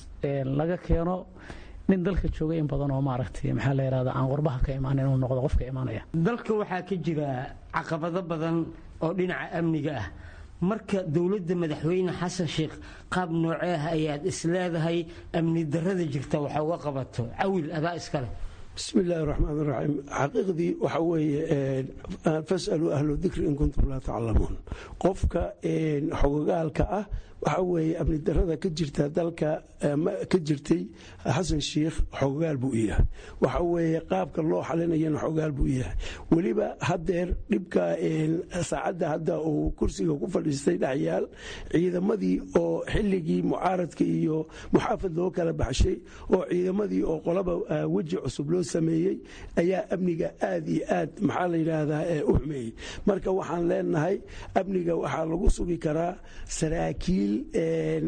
Speaker 2: laga keeno nin dalka jooga in badan oo maaragtay maxaa la yidhahda aan qurbaha ka imaan inuu noqdo qofka imaanaya
Speaker 11: dalka waxaa ka jira caqabado badan oo dhinaca amniga ah marka dowladda madaxweyne xasan sheekh qaab noocee ah ayaad isleedahay amni darada jirta waxa uga qabato cawil adaa iskale
Speaker 4: bismi illaahi raxmaan raxiim xaqiiqdii waxa weeye fasaluu ahlu dikri in kuntum laa taclamuun qofka xogogaalka ah waxa weeye amni darada ka jirta dalka ka jirtay xasan sheikh xogogaal buu yahay waxa weeye qaabka loo xalinayana xogogaal buu yahay weliba hadeer dhibka saacadda hadda uu kursiga ku fadhiistay dhexyaal ciidamadii oo xilligii mucaaradka iyo muxaafad loo kala baxshay oo ciidamadii oo qolaba weji cusub loo sameeyey ayaa amniga aad iyo aad maxaa la yidhaahdaa u xumeeyey marka waxaan leenahay amniga waxaa lagu sugi karaa saraakiil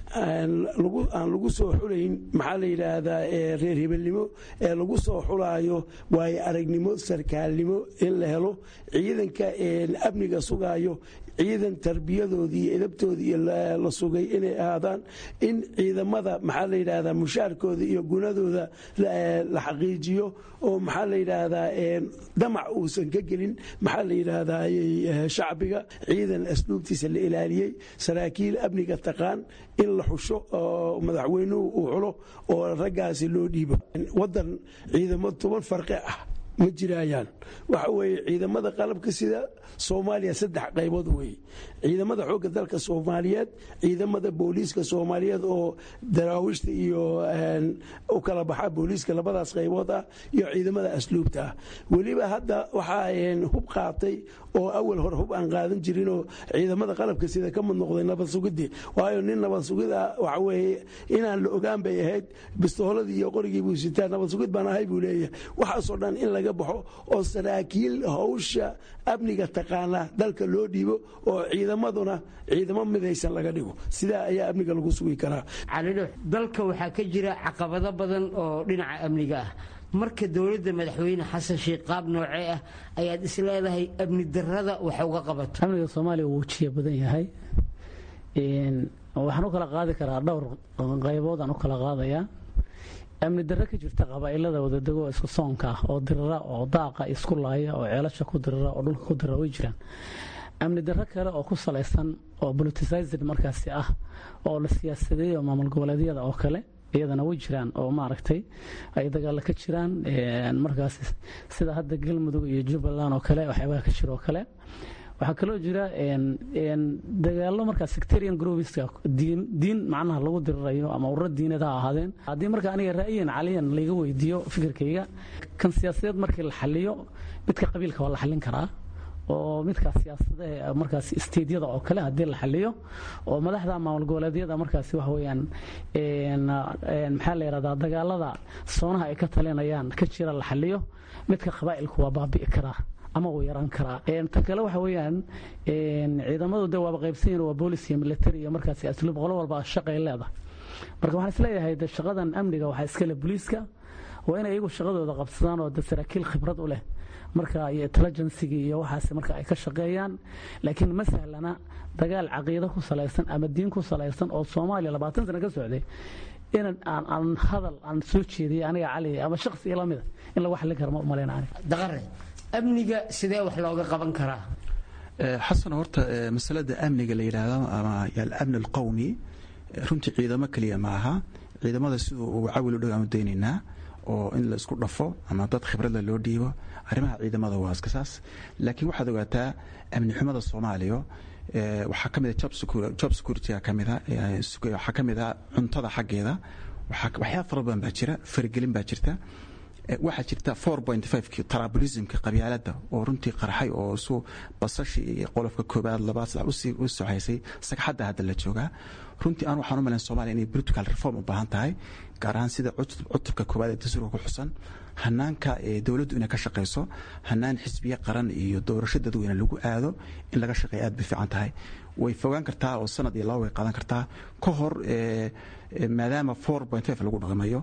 Speaker 4: aan lagu soo xulayn maxaa la yidhaahdaa reer hebelnimo ee lagu soo xulaayo waayo aragnimo sarkaalnimo in la helo ciidanka amniga sugaayo ciidan tarbiyadoodii iyo edabtoodii la sugay inay ahaadaan in ciidamada maxaa la yidhaahdaa mushaarkooda iyo gunadooda la xaqiijiyo oo maxaa la yidhaahdaa damac uusan ka gelin maxaa la yidhaahdaa shacbiga ciidan asluubtiisa la ilaaliyey saraakiil amniga taqaan in la xusho oo madaxweynuhu uu xulo oo raggaasi loo dhiibo wadan ciidamo toban farqi ah ma jiraayaan waxa weeye ciidamada qalabka sida soomaaliya saddex qaybood weeye ciidamada xoogga dalka soomaaliyeed ciidamada booliiska soomaaliyeed oo daraawiishta iyo u kala baxa booliiska labadaas qaybood ah iyo ciidamada asluubta ah weliba hadda waxaa hub qaatay oo awal hore hub aan qaadan jirinoo ciidamada qalabka sida ka mid noqday nabad sugidii waayo nin nabad sugida waxa weeye inaan la ogaan bay ahayd bistooladii iyo qorigii buu sitaa nabad sugid baan ahay buu leeyahay waxaasoo dhan in laga baxo oo saraakiil hawsha amniga taqaana dalka loo dhiibo oo ciidamaduna ciidamo midaysan laga dhigo sidaa ayaa amniga lagu sugi karaa
Speaker 11: calidho dalka waxaa ka jira caqabado badan oo dhinaca amniga ah marka dowladda madaxweyne xasan sheekh qaab noocee ah ayaad is leedahay amni darada wax uga qabato
Speaker 2: amniga soomaaliya wuu jiya badan yahay waxaan u kala qaadi karaa dhowr qaybood aan u kala qaadayaa amni darro ka jirta qabaa'ilada wadadego isku soonka ah oo dirira oo daaqa isku laaya oo ceelasha ku dirira oo dhulka ku dirira way jiraan amni darro kale oo ku salaysan oo politicized markaasi ah oo la siyaasadeeyo maamul goboleedyada oo kale iyadana way jiraan oo maaragtay ay dagaalo ka jiraan markaas sida hadda galmudug iyo jubbaland oo kale waxyaabaha ka jira oo kale waxaa kaloo jira dagaalo markaa sectarian groupiska diin macnaha lagu dirirayo ama ururo diineed ha ahaadeen haddii marka aniga ra'yan caliyan layga weydiiyo fikirkayga kan siyaasadeed markii la xaliyo midka qabiilka waa la xallin karaa oo midkaa siyaasadaha markaas isteedyada oo kale haddii la xaliyo oo madaxda maamul goboleedyada markaasi waxa weeyaan maxaa la yidhahdaa dagaalada soonaha ay ka talinayaan ka jira la xaliyo midka qabaa'ilku waa baabi'i karaa ama uu yaran karaa ta kale waxa weeyaan ciidamadu de waaba qaybsanyihin waa boolis iyo military iyo markaasi asluub qolo walba shaqay leedahay marka waxaan isleeyahay de shaqadan amniga waxaa iskale booliiska waa inay iyagu shaqadooda qabsadaan oo de saraakiil khibrad u leh marka iyo intelligencigi iyo waxaas marka ay ka shaqeeyaan laakiin ma sahlana dagaal caqiido ku salaysan ama diin ku salaysan oo soomaaliya labaatan sano ka socday in aan aan hadal aan soo jeediyay aniga cali ama shakhsi ila mida in lagu xallin karo ma umalayna aniga
Speaker 11: daqare amniga sidee wax looga qaban karaa
Speaker 3: xasan horta masalada amniga la yidhaahdo ama alamn alqowmi runtii ciidamo keliya ma aha ciidamada siduu uu cawil u dhow aanu daynaynaa oo in la isku dhafo ama dad khibradla loo dhiibo arrimaha ciidamada waa iska saas laakiin waxaad ogaataa amni xumada soomaaliya waxaa ka mida job security-ga ka mida waxaa ka mid a cuntada xaggeeda waxyaaba fara badan baa jira faragelin baa jirta waxaa jirta ki tarabulismka qabyaalada oo runtii qarxay oo su basashi iyo qolofka koobaad labaad saddex u soxaysay sagxadda hadda la joogaa runtii aan waxaan u malayn somalia inay political reform u baahan tahay gaar ahaan sida cutubka koobaad ee dastuurka ku xusan hanaanka dowladdu inay ka shaqayso hanaan xisbiye qaran iyo doorasho dadweyne lagu aado in laga shaqeeya aad bay fiican tahay way fogaan kartaa oo sanad iyo laba way qaadan kartaa ka hor maadaama lagu dhaqmayo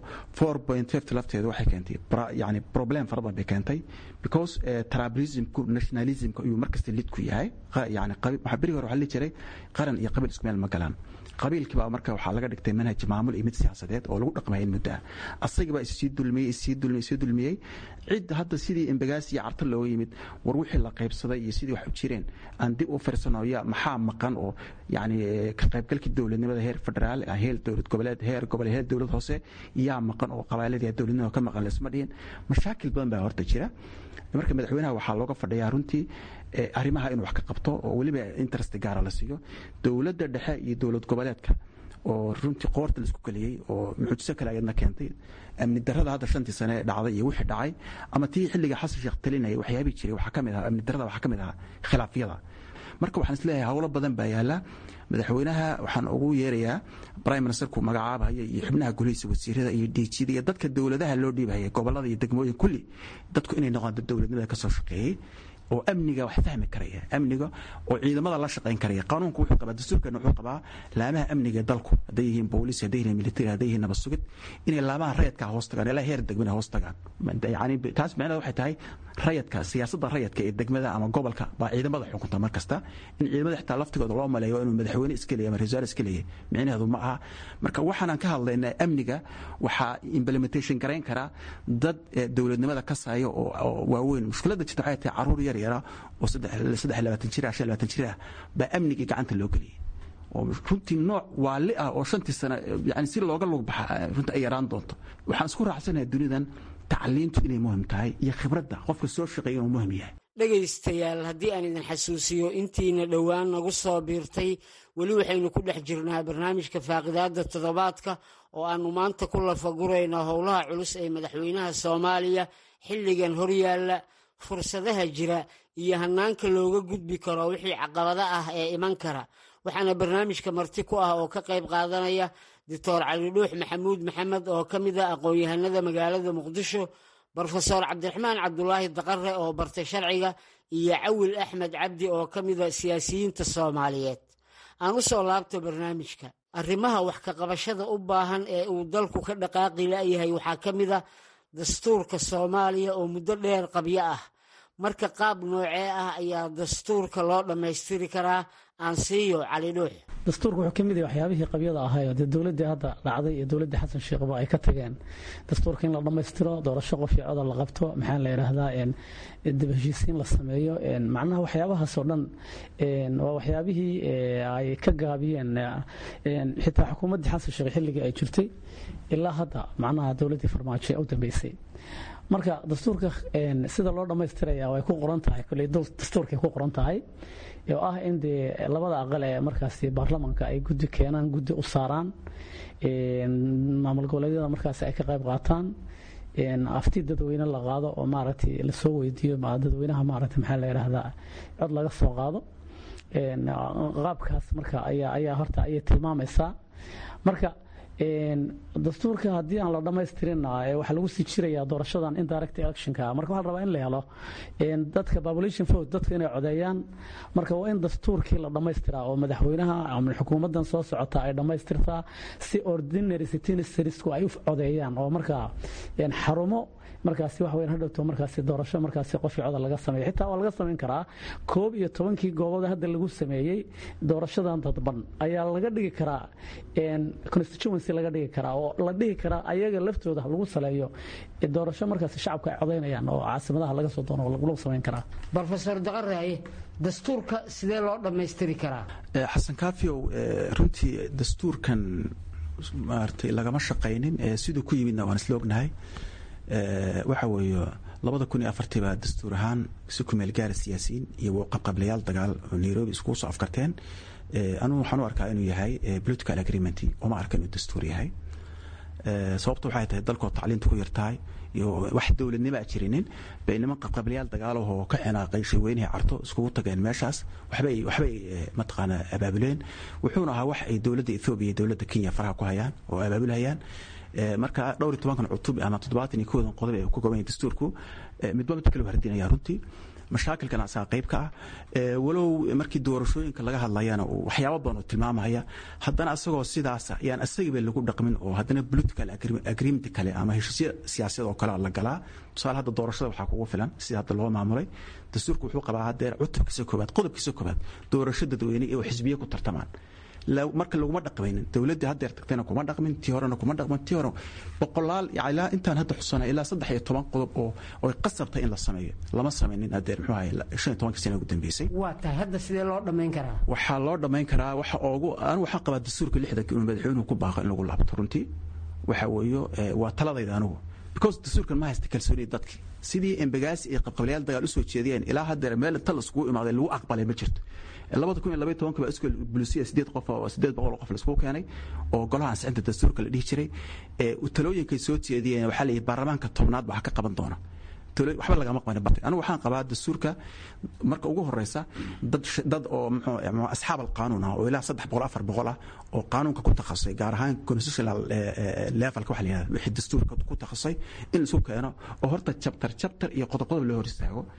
Speaker 3: lafteedu waxay keentay yani problem fara badan bay keentay because tribalismku nationalismka ayuu markasta lid ku yahay yani berigi hore waxaa la jiray qaran iyo qabiil isku meel ma galaan qabiilkii baa marka waxaa laga dhigtay manhaj maamul iyo mid siyaasadeed oo lagu dhaqmaya in muddo ah asagii baa issii dulmiyey issii dulmiyey issii dulmiyey cid hadda sidii embagaasi iyo carta looga yimid war wixii la qaybsaday iyo sidii wax u jireen aan dib u firsano ya maxaa maqan oo yani ka qaybgalkii dowladnimada heer federaal heer dowlad goboleed heer gobol heer dowlad hoose yaa maqan oo qabaaladii dowladnimada ka maqan laisma dhihin mashaakil badan baa horta jira marka madaxweynaha waxaa looga fadhiyaa runtii arrimaha inuu wax ka qabto oo weliba interest gaara la siiyo dowladda dhexe iyo dowlad goboleedka oo runtii qoorta la isku geliyey oo mucjiso kale ayadna keentay amni darada hadda shantii sane ee dhacday iyo wixii dhacay ama tii xilliga xasan sheekh talinayay waxyaabii jiray waxaa ka mid ahaa amni darada waxaa ka mid ahaa khilaafyada marka waxaan isleeyahay howlo badan baa yaala madaxweynaha waxaan ugu yeerayaa prime ministerku magacaabahaya iyo xubnaha golihiisa wasiirada iyo dhiijyada iyo dadka dowladaha loo dhiibahaya gobolada iyo degmooyin kulli dadku inay noqdaan dad dowladnimada ka soo shaqeeyey oo amniga wax fahmi karaya amniga oo ciidamada la shaqayn karaya qanuunku wuxuu qabaa dastuurkeena wuxuu qabaa laamaha amniga dalku hadday yihiin booliis hadday yihiin military hadday yihiin nabad sugid inay laamaha rayadka hoos tagaan ilaa heer degmada hoos tagaan yani taas macnaheed waxay tahay rayadka siyaasadda rayadka ee degmada ama gobolka baa ciidamada xukunta mar kasta in ciidamada xitaa laftigooda loo maleeyo inuu madaxweyne iska leeyahay ama rasaal iska leeyahay micnaheedu ma aha marka waxaanaan ka hadlaynaa amniga waxaa implementation garayn karaa dad dowladnimada ka saaya oo waaweyn mushkiladda jirta waxay tahay caruur yar yara oo saddex labaatan jir ah shan labaatan jir ah baa amnigii gacanta loo geliyay oo runtii nooc waali ah oo shantii sano yani si looga lug baxa runtii ay yaraan doonto waxaan isku raacsanayaa dunidan tacliintu inay muhim tahay iyo khibradda qofka soo shaqeeya inuu muhim yahay
Speaker 11: dhegaystayaal haddii aan idin xasuusiyo intiina dhowaan nagu soo biirtay weli waxaynu ku dhex jirnaa barnaamijka faaqidaadda toddobaadka oo aannu maanta ku lafagurayno howlaha culus ee madaxweynaha soomaaliya xilligan horyaalla fursadaha jira iyo hannaanka looga gudbi karo wixii caqabada ah ee iman kara waxaana barnaamijka marti ku ah oo ka qayb qaadanaya doctor cali dhuux maxamuud maxamed oo ka mid a aqoon-yahanada magaalada muqdisho brofesor cabdiraxmaan cabdulaahi daqare oo bartay sharciga iyo cawil axmed cabdi oo ka mida siyaasiyiinta soomaaliyeed aan u soo laabto barnaamijka arrimaha wax ka qabashada u baahan ee uu dalku ka dhaqaaqi la'yahay waxaa ka mid a dastuurka soomaaliya oo muddo dheer qabyo ah marka qaab noocee ah ayaa dastuurka loo dhammaystiri karaa aan siiyo cali dhuux
Speaker 2: dastuurka wuxuu ka mid yahay waxyaabihii qabyada ahaayoo dee dowladdii hadda dhacday iyo dowladdii xasan sheekhba ay ka tageen dastuurka in la dhammaystiro doorasho qof iyo codol la qabto maxaa la yidhaahdaa dib heshiisiin la sameeyo macnaha waxyaabahaasoo dhan waa waxyaabihii ay ka gaabiyeen xitaa xukuumaddii xasan sheekh xilligii ay jirtay ilaa hadda macnaha dowladdii farmaajo ee u dambeysay marka dastuurka sida loo dhammaystiraya way ku qoran tahay koley dastuurkay ku qoran tahay oo ah in dee labada aqal ee markaasi baarlamanka ay guddi keenaan guddi u saaraan maamul goboleedyada markaasi ay ka qayb qaataan afti dadweyne la qaado oo maaragtay lasoo weydiiyo dadweynaha maaragtay maxaa la yidhaahdaa cod laga soo qaado qaabkaas marka ayaa ayaa horta ayay tilmaamaysaa marka dastuurka haddii aan la dhammaystirin waxaa lagu sii jirayaa doorashadan indirect electionka marka waxaa la rabaa in la helo dadka population vote dadka inay codeeyaan marka waa in dastuurkii la dhammaystiraa oo madaxweynaha ama xukuumaddan soo socota ay dhammaystirtaa si ordinary citizensku ay u codeeyaan oo markaa xarumo markaasi wax weyn hadhowto markaasi doorasho markaasi qofii codal laga sameeyo xitaa waa laga samayn karaa koob iyo tobankii goobood hadda lagu sameeyey doorashadan dadban ayaa laga dhigi karaa constituency laga dhigi karaa oo la dhihi karaa ayaga laftooda lagu saleeyo doorasho markaasi shacabka ay codaynayaan oo caasimadaha laga soo doono lagu samayn karaa
Speaker 11: brofesor daqaraaye dastuurka sidee loo dhammaystiri karaa
Speaker 3: xasan kaafiyow runtii dastuurkan maaragtay lagama shaqaynin siduu ku yimidna waan isla ognahay waxa weeye labada kun iyo afartii baa dastuur ahaan si ku meel gaara siyaasiyiin iyo qabqablayaal dagaal oo nairobi iskugu soo afkarteen anugu waxaan u arkaa inuu yahay political agreement uma arka inuu dastuur yahay sababta waxay tahay dalkoo tacliinta ku yartahay iyo wax dowladnimo a jirinin bay niman qabqablayaal dagaalahoo ka xinaaqay shirweynihii carto iskugu tageen meeshaas waxbay waxbay mataqaanaa abaabuleen wuxuuna ahaa wax ay dowladda ethoobiya iyo dowladda kenya faraha ku hayaan oo abaabulhayaan marka dhowr iyo tobankan cutub ama toddobaatan iyo koodan qodob ee ku goban yahay dastuurku midba midka kale hardinaya runtii mashaakilkan asaga qayb ka ah walow markii doorashooyinka laga hadlayana waxyaabo badan oo tilmaamaya haddana asagoo sidaasa yaan asagiiba lagu dhaqmin oo haddana political agreement kale ama heshiisyo siyaasiyad oo kale la galaa tusaale hadda doorashada waxaa kugu filan sida hadda loo maamulay dastuurku wuxuu qabaa hadeer cutubkiisa koobaad qodobkiisa koobaad doorasho dadweyne ee xisbiye ku tartamaan marka laguma dhaqmaynin dowladdii haddeer tagtayna kuma dhaqmin tii horena kuma dhaqmin tii hore boqolaal ilaa intaan hadda xusana ilaa saddex iyo toban qodob oo oy qasabtay in la sameeyo lama samaynin haddeer muxuu ahay shan iyo tobankii sana ugu dambeysay
Speaker 11: waa tahay hadda sidee loo dhammayn karaa
Speaker 3: waxaa loo dhammayn karaa waxa oogu anigu waxaan qabaa dastuurka lixdanka inuu madaxweynuhu ku baaqo in lagu laabto runtii waxa weeyo waa taladayda anigu because dastuurkan ma haysta kalsoonida dadki sidii embagaasi iyo qabqablayaal dagaal usoo jeediyeen ilaa haddeer meel inta laiskugu imaaday lagu aqbalay ma jirto labada kun iyo labaiy tobanka baa iskool bulisiya sideed qof oo sideed boqol oo qof laiskugu keenay oo golaha ansixinta dastuurka la dhihi jiray talooyinkay soo jeediyeen waxaa la yidhi baarlamaanka tobnaad baa ka qaban doona waxba lagama qabanin bartay anigu waxaan qabaa dastuurka marka ugu horeysa dad dad oo muxuu asxaab alqaanuun ah oo ilaa saddex boqol afar boqol ah oo qaanuunka ku takhasusay gaar ahaan constitutional levelka waxa la yihahda wixii dastuurka ku takhasusay in laisku keeno oo horta chapter chapter iyo qodob qodob loo hor istaago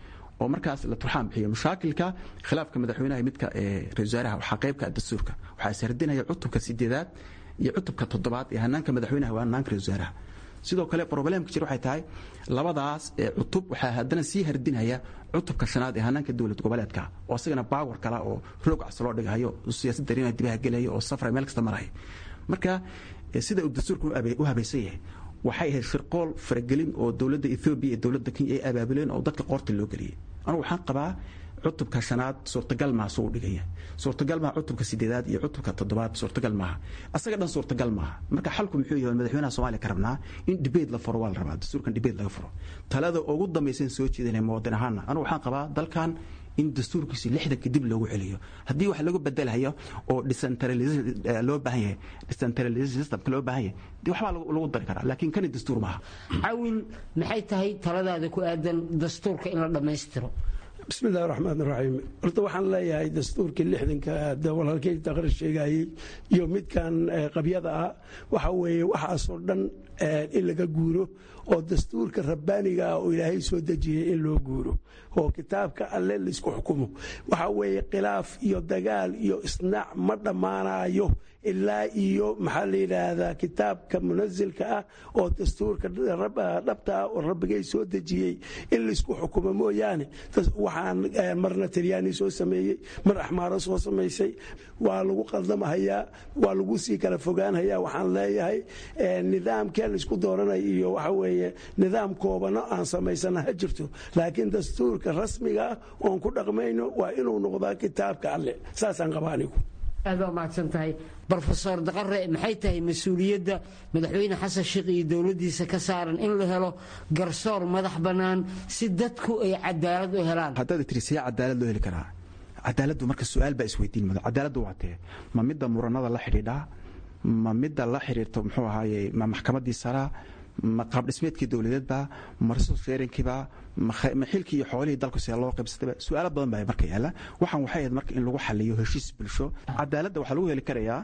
Speaker 3: oo markaas la turxaan bixiyo mushaakilka khilaafka madaxweynaha midka ra-isul wasaaraha waxaa qaybka dastuurka waxaa ishardinaya cutubka sideedaad iyo cutubka toddobaad ee hanaanka madaxweynaha waa hanaanka ra-isul wasaaraha sidoo kale problemka jir waxay tahay labadaas cutub waxaa haddana sii hardinaya cutubka shanaad ee hanaanka dowlad goboleedka oo isagana baawar kala oo roog cas loo dhigayo siyaasad dareema dibaha gelaya oo safra meel kasta maraya marka sida uu dastuurka u habaysan yahay waxay ahayd shirqool faragelin oo dowladda ethoobiya iyo dowladda kenya ay abaabuleen oo dadka qoorta loo geliyay anugu waxaan qabaa cutubka shanaad suurtagal maaha suu dhigaya suurtagal maaha cutubka sideedaad iyo cutubka toddobaad suurtagal maaha asaga dhan suurtagal maaha marka xalku muxuu yahay madaxweynaha soomaaliya ka rabnaa in debate la furo waa la rabaa dastuurkan debate laga furo talada ugu dambaysan soo jeedinaya muwaadin ahaana anugu waxaan qabaa dalkan in dastuurkiisi lixdanka dib loogu celiyo haddii wax lagu bedelayo oo loo baahan yahay decentralization systemka loo baahan yahay de waxbaa lagu dari karaa laakiin kani dastuur maaha
Speaker 11: cawin maxay tahay taladaada ku aadan dastuurka in la dhammaystiro
Speaker 4: bismi illahi raxmaan raxiim horta waxaan leeyahay dastuurkii lixdanka walaalkey taqri sheegayey iyo midkan qabyada ah waxa weeye waxaasoo dhan in laga guuro oo dastuurka rabbaaniga ah oo ilaahay soo dejiyey in loo guuro oo kitaabka alle laysku xukumo waxa weeye khilaaf iyo dagaal iyo isnaac ma dhammaanayo ilaa iyo maxaa la yidhaahdaa kitaabka munasilka ah oo dastuurka dhabta ah oo rabbigay soo dejiyey in laysku xukumo mooyaane waxaan marna talyaani soo sameeyey mar axmaaro soo samaysay waa lagu qaldamahayaa waa lagu sii kala fogaanhayaa waxaan leeyahay nidaamkee laysku dooranay iyo waxa weeye nidaam koobano aan samaysana ha jirto laakiin dastuurka rasmiga ah oon ku dhaqmayno waa inuu noqdaa kitaabka alle saasaan qabaa anigu
Speaker 11: aad baa mahadsan tahay brofesor daqare maxay tahay mas-uuliyadda madaxweyne xasan sheekh iyo dowladdiisa ka saaran in la helo garsoor madax bannaan si dadku ay cadaalad u helaan
Speaker 3: haddaad tiri see cadaalad loo heli karaa cadaaladdu marka su-aal baa isweydiin mado cadaaladdu waa tee ma midda muranada la xidhiidhaa ma midda la xidhiirto muxuu ahaaye ma maxkamaddii saraa ma qaabdhismeedkii dowladeedba ma resource sharingkiiba ma xilkii iyo xoolihii dalku see loo qaybsatayba su-aalo badan baa marka yaala waxaan waxay ahayd marka in lagu xaliyo heshiis bulsho cadaaladda waxaa lagu heli karayaa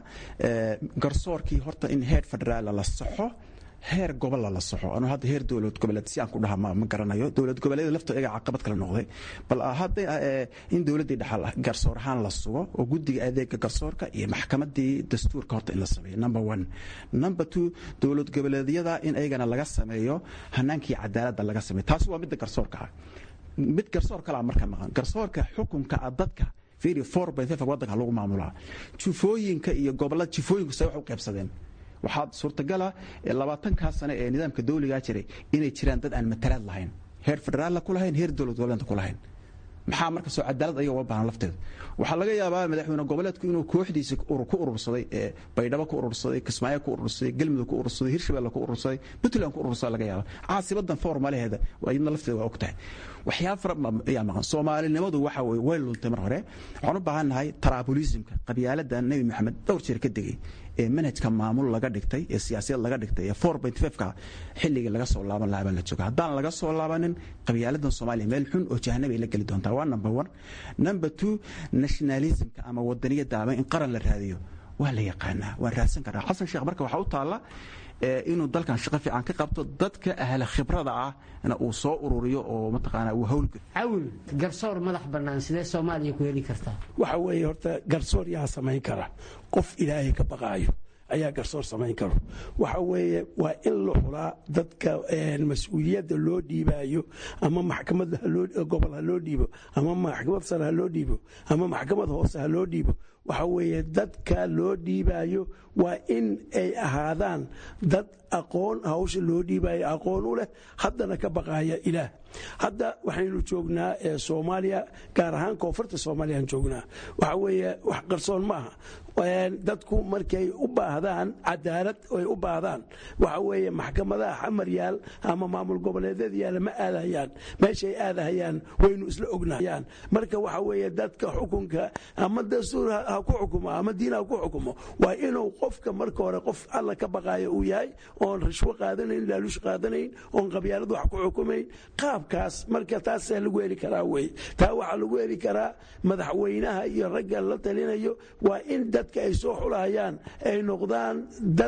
Speaker 3: garsoorkii horta in heer federaala la saxo heer gobolla la soxo anu hadda heer dowlad goboleed si aan ku dhaha ma garanayo dowlad goboleeda laftooda iyaga caqabad kale noqday bal hadda in dowladdii dhaxal garsoor ahaan la sugo oo guddiga adeega garsoorka iyo maxkamadii dastuurka horta in la sameeyo number one number two dowlad goboleedyada in ayagana laga sameeyo hanaankii cadaaladda laga sameeyo taasi waa midda garsoorka ah mid garsoor kalaa marka maqan garsoorka xukunka ah dadka fiiri four by five waddanka lagu maamulaa jufooyinka iyo gobollada jufooyinku say wax u qaybsadeen waxaa suurtagala labaatankaa sane ee nidaamka dawligaa jiray inay jiraan dad aan matalaad lahayn heer federaalla ku lahayn heer dowlad goboleedka ku lahayn maxaa marka soo cadaalad ayaga uga baahan lafteeda waxaa laga yaabaa madaxweyne goboleedku inuu kooxdiisa ku urursaday baydhabo ku urursaday kismaayo ku urursaday galmudug ku urursaday hirshabelle ku urursaday puntland ku urursaday laga yaaba caasibadan formalaheeda iyadna lafteeda waa ogtahay waxyaaba fara ayaa maqan soomaalinimadu waxa weye way luntay mar hore waxaan u baahannahay taraabulisimka qabyaalada nebi maxamed dhowr jeer ka degay ee manhajka maamul laga dhigtay ee siyaasiyad laga dhigtay ee four point five ka xilligii laga soo laaban lahaa baa la jooga haddaan laga soo laabanin qabyaaladan soomaaliya meel xun oo jahanabay la geli doontaa waa number one number two nationalismka ama wadaniyadda ama in qaran la raadiyo waa la yaqaanaa waan raadsan karaa xasan sheekh marka waxaa u taalla inuu dalkan shaqo fiican ka qabto dadka ahla khibrada ahna uu soo ururiyo oo mataqaanaa uu hawlga
Speaker 11: cawil garsoor madax bannaan sidee soomaaliya ku heli kartaa
Speaker 4: waxa weeye horta garsoor yaa samayn kara qof ilaahay ka baqaayo ayaa garsoor samayn karo waxa weeye waa in la xulaa dadka mas-uuliyadda loo dhiibaayo ama maxkamad gobol ha loo dhiibo ama maxkamad sare ha loo dhiibo ama maxkamad hoose ha loo dhiibo waxa weeye dadka loo dhiibaayo waa in ay ahaadaan dad aqoon hawsha loo dhiibayo aqoon u leh haddana ka baqaaya ilaah hadda waxaynu joognaa soomaaliya gaar ahaan koonfurta soomaaliyaan joognaa waxa weeye wax qarsoon ma aha dadku markay u baahdaan cadaalad ay u baahdaan waxa weeye maxkamadaha xamar yaal ama maamul goboleedyada yaala ma aadahayaan meeshay aadahayaan waynu isla ognahayaan marka waxa weeye dadka xukunka ama dastuur ha ku xukumo ama diin ha ku xukumo waa inuu qofka marka hore qof alla ka baqaayo uu yahay oon rishwo qaadanayn laaluush qaadanayn oon qabyaalad wax ku xukumayn qaabkaas marka taasaa lagu heli karaa wey taa waxaa lagu heli karaa madaxweynaha iyo ragga la talinayo waa in dadka ay soo xulahayaan ay noqdaan dad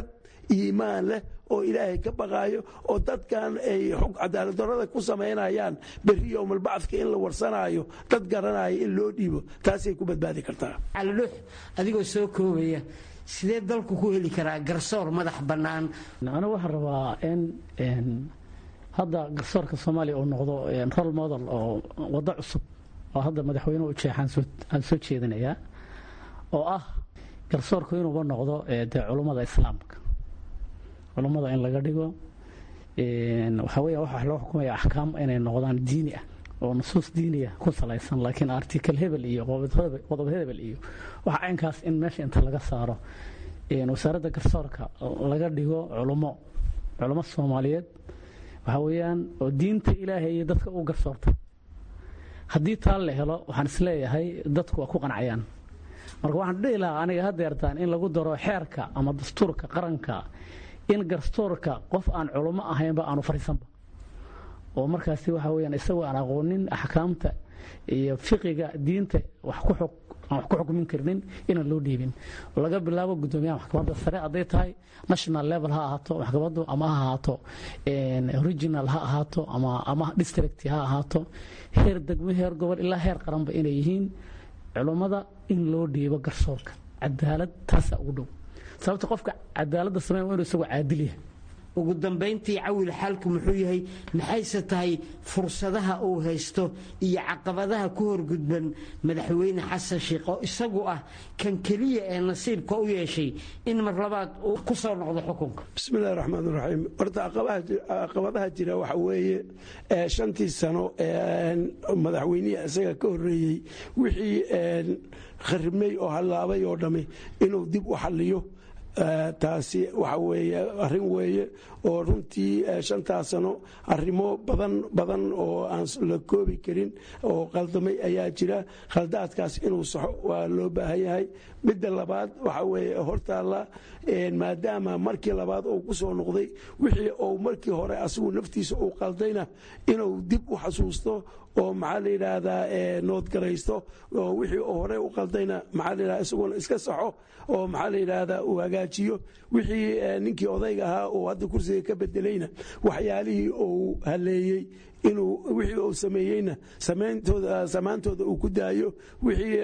Speaker 4: iimaan leh oo ilaahay ka baqaayo oo dadkan ay xog cadaaladdarrada ku samaynayaan berri yowmalbacdka in la warsanaayo dad garanaya in loo dhiibo taasay ku badbaadi kartaa
Speaker 11: calidhuux adigoo soo koobaya sidee dalku ku heli karaa garsoor madax bannaan
Speaker 2: anigu waxaan rabaa in hadda garsoorka soomaaliya uu noqdo rol model oo waddo cusub oo hadda madaxweynuhu ujeexaan aan soo jeedinayaa oo ah garsoorku inuuba noqdo dee culummada islaamka culummada in laga dhigo waxaa weya waxa loo xukumaya axkaam inay noqdaan diini ah oo nusuus diiniya ku salaysan laakiin article hebel iyo qodob hebel iyo waxa caynkaas in meesha inta laga saaro wasaaradda garsoorka laga dhigo culummo culummo soomaaliyeed waxaa weeyaan oo diinta ilaahay iyo dadka u garsoorta haddii taa la helo waxaan isleeyahay dadku waa ku qancayaan marka waxaan dhihi lahaa aniga hadeertaan in lagu daro xeerka ama dastuurka qaranka in garsoorka qof aan culummo ahaynba aanu fadhiisanba oo markaasi waxa weyaan isagoo aan aqoonin axkaamta iyo fiqiga diinta wax ku xog aan wax ku xukmin karnin inaan loo dhiibin laga bilaabo guddoomiyaha maxkamadda sare hadday tahay national level ha ahaato maxkamaddu ama ha ahaato original ha ahaato ama ama district ha ahaato heer degmo heer gobol ilaa heer qaranba inay yihiin culummada in loo dhiibo garsoorka cadaalad taasaa ugu dhow sababta qofka cadaaladda sameyn waa inuu isagoo caadil yahay
Speaker 11: ugu dambayntii cawil xaalku muxuu yahay maxayse tahay fursadaha uu haysto iyo caqabadaha ku horgudban madaxweyne xasan sheikh oo isagu ah kan keliya ee nasiibka u yeeshay in mar labaad uu ku soo noqdo xukunka
Speaker 4: bismillahi raxmaan raxiim horta caqabadaha jira waxa weeye shantii sano madaxweynihii isaga ka horeeyey wixii kharibmay oo hallaabay oo dhammi inuu dib u xalliyo taasi waxa weeye arrin weeye oo runtii shantaas sano arrimo badan badan oo aan la koobi karin oo qaldamay ayaa jira khaldaadkaas inuu saxo waa loo baahan yahay midda labaad waxa weeye hortaalla maadaama markii labaad uu ku soo noqday wixii uu markii hore asigu naftiisa uu qaldayna inuu dib u xasuusto oo maxaa la yidhaahdaa noodgaraysto oo wixii uu hore u qaldayna maxaa la yidhahdaa isaguna iska saxo oo maxaa la yidhaahdaa uu hagaajiyo wixii ninkii odayga ahaa uu hadda kursiga ka bedelayna waxyaalihii uu haleeyey inuu wixii uu sameeyeyna samaantooda uu ku daayo wixii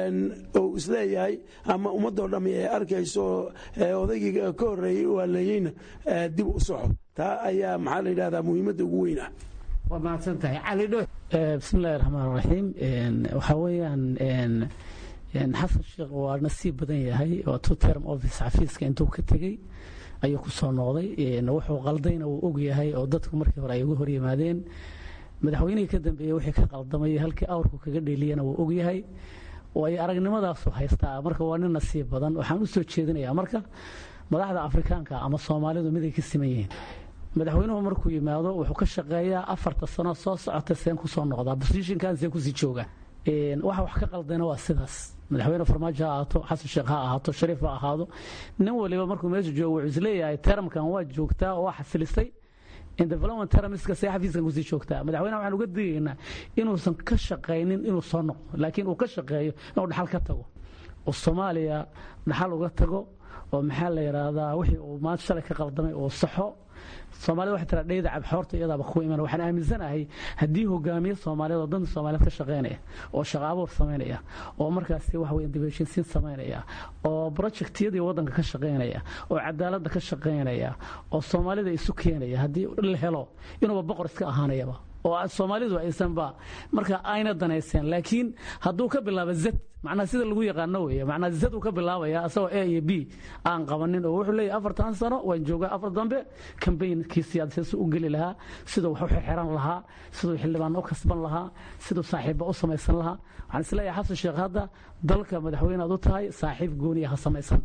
Speaker 4: uu isleeyahay ama ummadoo dhammi ay arkayso odaygii ka horeeyey uu haleeyeyna dib u soxo taa ayaa maxaa la yidhahdaa muhiimadda ugu weyn ah
Speaker 11: waa mahadsan tahay cali dho
Speaker 2: bismillahi raxmaan raxiim waxaa weeyaan xasan sheekh waa nasiib badan yahay oo two term office xafiiska intuu ka tegey ayuu ku soo noqday wuxuu qaldayna wuu og yahay oo dadku markii hore ay uga hor yimaadeen madaxweynihii ka dambeeyey wixii ka qaldamay halkii awrku kaga dheeliyana wuu og yahay way aragnimadaasu haystaa marka waa nin nasiib badan waxaan u soo jeedinayaa marka madaxda afrikaanka ama soomaalidu miday ka siman yihiin madaxweynuhu markuu yimaado wuxuu ka shaqeeyaa afarta sano soo socota seen ku soo noqdaa bosishinkan see kusii jooga waxa wax ka qaldayna waa sidaas madaxweyne farmaajo ha ahaato xasan sheekh ha ahaato shariif ha ahaado nin waliba markuu meesha joogo wuxuu isleeyahay teramkan waa joogtaa oo waa xasilisay development termiska see xafiiskan kusii joogtaa madaxweynaha waxaan uga digaynaa inuusan ka shaqaynin inuu soo noqdo laakiin uu ka shaqeeyo inuu dhaxal ka tago oo soomaaliya dhaxal uga tago oo maxaa la yidhaahdaa wixii uu maanta shalay ka qaldamay uu saxo soomaalida waxay tiraa dheyda cabxoorta iyadaaba ku iman waxaan aaminsanahay haddii hogaamiye soomaaliyeed oo danta soomaaliyeed ka shaqaynaya oo shaqa abuur samaynaya oo markaasi waxa weeye dibheshinsiin samaynaya oo projectiyadii waddanka ka shaqaynaya oo cadaaladda ka shaqaynaya oo soomaalida isu keenaya haddii la helo inuuba boqor iska ahaanayaba oo soomaalidu aysanba marka ayna danayseen laakiin hadduu ka bilaabo zad macnaa sida lagu yaqaano weeye macnaa zad uu ka bilaabaya asagoo a iyo b aan qabanin oo wuxuu leeyahay afartan sano waan joogaa afar dambe kambaynkii siyaasadeed si u geli lahaa siduu wax u xirxiran lahaa siduu xildhibaan u kasban lahaa siduu saaxiibba u samaysan lahaa waxaan isleeyahay xasan sheekh hadda dalka madaxweyne aad u tahay saaxiib gooniya ha samaysan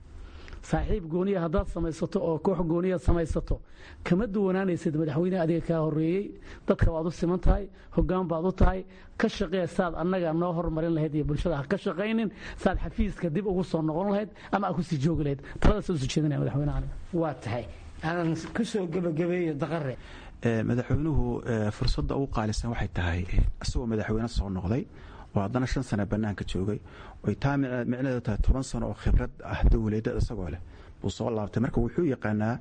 Speaker 2: saaxiib gooniya haddaad samaysato oo koox gooniya samaysato kama duwanaanaysid madaxweyne adiga kaa horeeyey dadka waad u siman tahay hogaan baad u tahay ka shaqee saad annaga noo hormarin lahayd iyo bulshada ha ka shaqaynin saad xafiiska dib ugu soo noqon lahayd ama aad kusii joogi lahayd taladaas usoo jeedinaya madaxweynaha aniga
Speaker 11: waa tahay aan ka soo gebagabeeyo daqare
Speaker 3: madaxweynuhu fursadda ugu qaalisan waxay tahay isagoo madaxweyne soo noqday oo haddana shan sano bannaanka joogay oy taa micnaheedu tahay toban sano oo khibrad ah dowladeed isagoo leh buu soo laabtay marka wuxuu yaqaanaa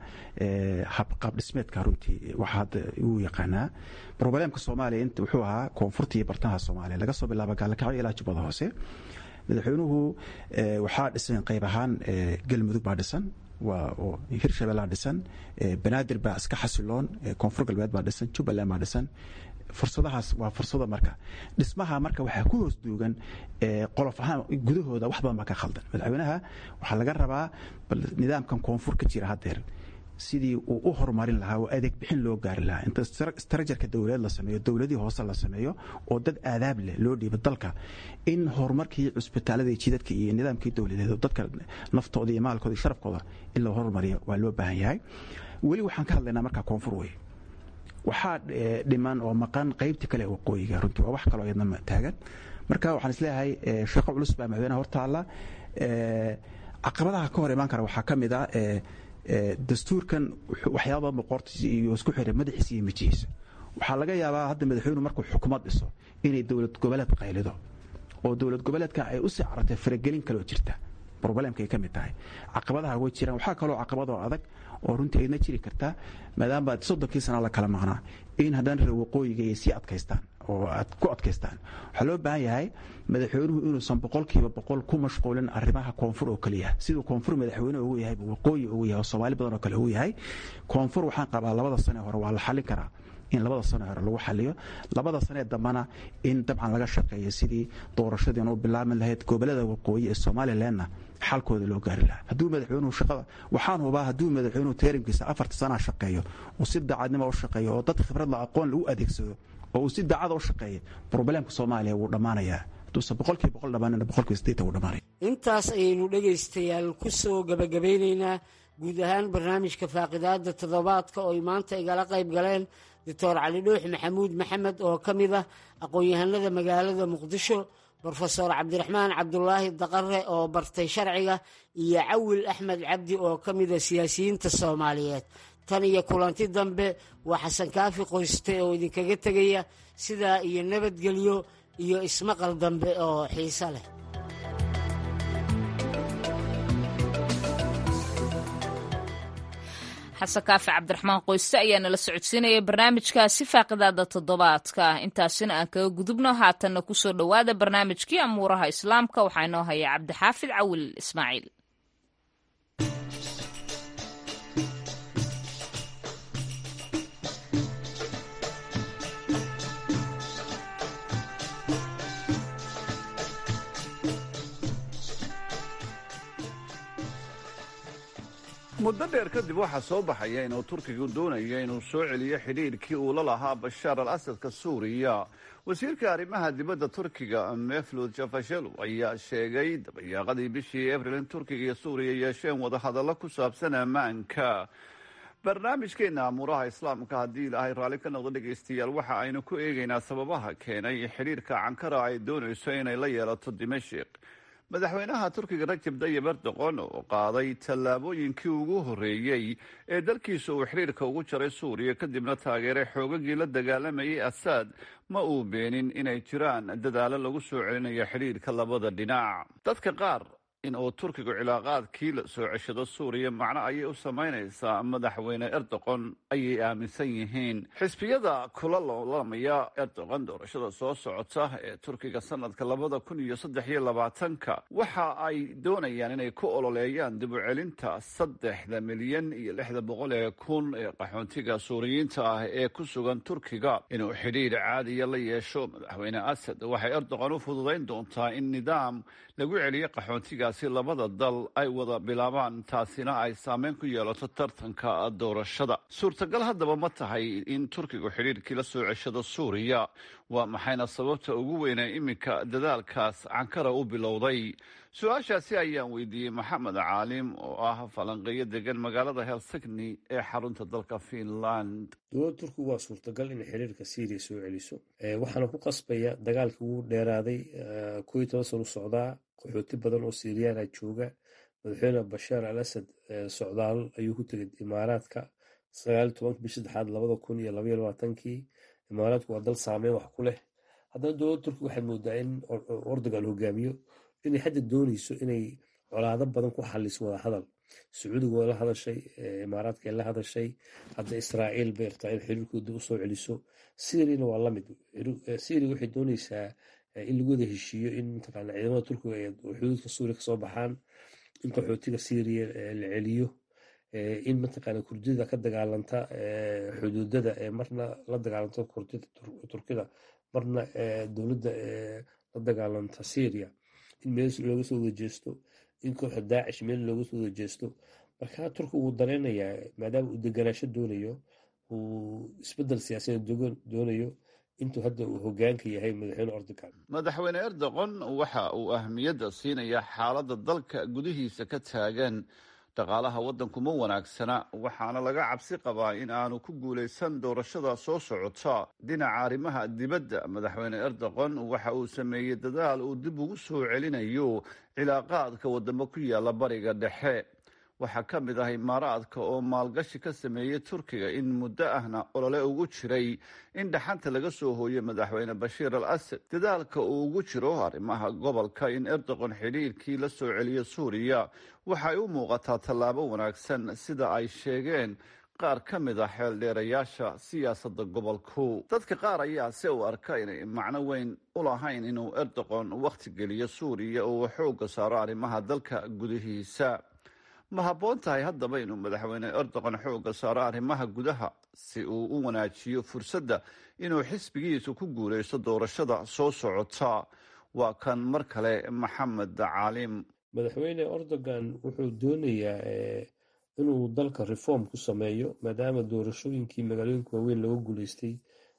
Speaker 3: qaab dhismeedka runtii waxa hadda uu yaqaanaa broblемka soomaaliya inta wuxuu ahaa koonfurta iyo bartamaha soomaaliya laga soo bilaabo gaalakacyo ilaa jubbada hoose madaxweynuhu waxaa dhisan qayb ahaan galmudug baa dhisan oo hirshabellaa dhisan banaadir baa iska xasiloon koonfur galbeed baa dhisan jubbaland baa dhisan fursadahaas waa fursado marka dhismaha marka waxaa ku hoos duugan qolof ahaan gudahooda wax badan baa ka khaldan madaxweynaha waxaa laga rabaa bal nidaamkan koonfur ka jira haddeer sidii uu u horumarin lahaa oo adeeg bixin loo gaari lahaa inta strajarka dowladeed la sameeyo dowladii hoose la sameeyo oo dad aadaab leh loo dhiibo dalka in horumarkii cusbitaalada iyo jidadka iyo nidaamkii dowladeed oo dadka naftooda iyo maalkooda iyo sharafkooda in loo horumariyo waa loo baahan yahay weli waxaan ka hadlaynaa markaa koonfur wey waxaa dhiman oo maqan qaybtii kale waqooyiga runtii waa wax kaloo iyadna taagan marka waxaan isleeyahay shaqo culus baa madaxweynaha hortaalla caqabadaha ka hor imaan kara waxaa ka mid ah dastuurkan waxyaaba badan boqortiisa iyo isku xiray madaxiisa iyo mijihiisa waxaa laga yaabaa hadda madaxweynuhu markuu xukuumad dhiso inay dowlad goboleed qaylido oo dowlad goboleedka ay u sii carartay faragelin kaloo jirta roblemka ay ka mid tahay caqabadaha way jiraan waxaa kaloo caqabadoo adag oo runtii aydna jiri kartaa maadaama soddonkii sana la kala maqnaa in haddana reer waqooyiga ay sii adkaystaan oo aad ku adkaystaan waxaa loo baahan yahay madaxweynuhu inuusan boqolkiiba boqol ku mashquulin arrimaha koonfur oo keliya siduu koonfur madaxweyne ugu yahay waqooyi ugu yahay oo soomaali badan oo kale ugu yahay koonfur waxaan qabaa labada sane hore waa la xallin karaa in labada sane hore lagu xaliyo labada sanee dambana in dabcan laga shaqeeyo sidii doorashadiina u bilaabi lahayd gobolada waqooyi ee somalilanna xalkooda loo gaari lahaa hadduu madaxweynuhu shaqada waxaan hubaa hadduu madaxweynuhu teerimkiisa afarta sanaa shaqeeyo oo si daacadnimo u shaqeeyo oo dad khibradla aqoon lagu adeegsado oo uu si daacada u shaqeeya broblemka soomaaliya wuu dhammaanayaa hadduusan boqolkiiba boqol dhammaanina boqolkiiba sideetan wuu dhammaanaya
Speaker 11: intaas ayaynu dhegaystayaal ku soo gabagabeynaynaa guud ahaan barnaamijka faaqidaada toddobaadka oo ay maanta igala qayb galeen doctor cali dhuux maxamuud maxamed oo ka mid ah aqoon-yahanada magaalada muqdisho brofesor cabdiraxmaan cabdulaahi daqare oo bartay sharciga iyo cawil axmed cabdi oo ka mida siyaasiyiinta soomaaliyeed tan iyo kulanti dambe waa xasan kaafi qoyste oo idinkaga tegaya sidaa iyo nabadgelyo iyo ismaqal dambe oo xiise leh
Speaker 1: xasan kaafi cabdiraxmaan qoyste ayaa nala socodsiinaya barnaamijkaasi faaqidaada toddobaadka intaasina aan kaga gudubno haatanna kusoo dhowaada barnaamijkii amuuraha islaamka waxaa inoo haya cabdixaafid cawil ismaaciil
Speaker 12: muddo dheer kadib waxaa soo baxaya inuu turkigu doonayo inuu soo celiyo xidhiidhkii uu la lahaa bashaar al asadka suuriya wasiirka arrimaha dibadda turkiga meflud jafashelu ayaa sheegay dabayaaqadii bishii abril in turkiga iyo suuriya yeesheen wadahadallo ku saabsan ammaanka barnaamijkeena amuuraha islaamka haddii ilaahay raalli ka noqdo dhegaystayaal waxa aynu ku eegaynaa sababaha keenay xidhiidhka cankara ay doonayso inay la yeelato dimashik madaxweynaha turkiga rajab dayib erdoqon oo qaaday tallaabooyinkii ugu horreeyey ee dalkiisa uu xidhiirka ugu jaray suuriya kadibna taageeray xoogagii la dagaalamayay asaad ma uu beenin inay jiraan dadaalo lagu soo celinayo xidhiirka labada dhinac dadka qaar in uu turkigu cilaaqaadkii la soo ceshado suuriya macno ayay u samaynaysaa madaxweyne erdoqon ayay aaminsan yihiin xisbiyada kula loolamaya erdoqon doorashada soo socota ee turkiga sanadka labada kun iyo saddex iyo labaatanka waxa ay doonayaan inay ku ololeeyaan dib u celinta saddexda milyan iyo lixda boqol ee kun ee qaxoontiga suuriyiinta ah ee ku sugan turkiga inuu xidhiidh caadiya la yeesho madaxweyne asad waxay erdoqon u fududayn doontaa in nidaam lagu celiyo qaxoontigaasi labada dal ay wada bilaabaan taasina ay saameyn ku yeelato tartanka doorashada suurtagal haddaba ma tahay in turkigu xidhiirkii la soo ceshado suuriya waa maxayna sababta ugu weynee iminka dadaalkaas cankara u bilowday su-aashaasi ayaan weydiiyey maxamed caalim oo ah falanqeeyo degan magaalada helsigni ee xarunta dalka finland
Speaker 13: dowladda turkigu waa suurtagal inay xiriirka syriya soo celiso waxaana ku qasbaya dagaalkii ugu dheeraaday koo iyo toban sano socdaa qaxooti badan oo siriyaana jooga madaxweyne bashaar al asad socdaal ayuu ku tegay imaaraadka sagaal iyo tobanka bish saddexaad labada kun iyo labaiyo labaatankii imaaraadku waa dal saameyn wax ku leh haddana dowladda turkiga waxaad moodaa in ordogan hogaamiyo inay hadda dooneyso inay colaado badan ku xaliso wadahadal sacuudiga waa la hadashay imaaraadka ay la hadashay hadda israa'iil bay rabtaa in xiriirkooda usoo celiso syriana waa lamid syria waxay dooneysaa in lagu wada heshiiyo in mataqaana ciidamada turkiga ay xuduudka suuriya kasoo baxaan in qaxootiga syria la celiyo in mataqaana kurdida ka dagaalanta xuduudada marna la dagaalanta turkida marna dowladda la dagaalanta syria in meel looga soo wada jeesto in kooxda daacish meel looga soo wada jeesto marka turki wuu dareenayaa maadaama uu deganaasho doonayo uu isbedel siyaasadeed doonayo intuu hadda uu hogaanka yahay madaxweyne erdogan
Speaker 12: madaxweyne erdogan waxa uu ahmiyadda siinayaa xaaladda dalka gudihiisa ka taagan dhaqaalaha waddanku ma wanaagsana waxaana laga cabsi qabaa in aanu ku guulaysan doorashada soo socota dhinaca arrimaha dibadda madaxweyne erdogan waxa uu sameeyey dadaal uu dib ugu soo celinayo cilaaqaadka wadamo ku yaala bariga dhexe waxaa ka mid ah imaaraadka oo maalgashi ka sameeyey turkiga in muddo ahna olole ugu jiray in dhaxanta laga soo hooyo madaxweyne bashiir al asad dadaalka uu ugu jiro arrimaha gobolka in erdogan xidhiirkii la soo celiyo suuriya waxay u muuqataa tallaabo wanaagsan sida ay sheegeen qaar ka mid a xeeldheerayaasha siyaasadda gobolku dadka qaar ayaa se u arka inay macno weyn u lahayn inuu erdogan wakhti geliyo suuriya oo uu xoogga saaro arrimaha dalka gudihiisa ma habboon tahay haddaba inuu madaxweyne erdogan xoogga saaro arrimaha gudaha si uu u wanaajiyo fursadda inuu xisbigiisu ku guulaysto doorashada soo socota waa kan mar kale maxamed caalim
Speaker 13: madaxweyne erdogan wuxuu doonayaa inuu dalka reform ku sameeyo maadaama doorashooyinkii magaalooyinka waaweyn looga guuleystay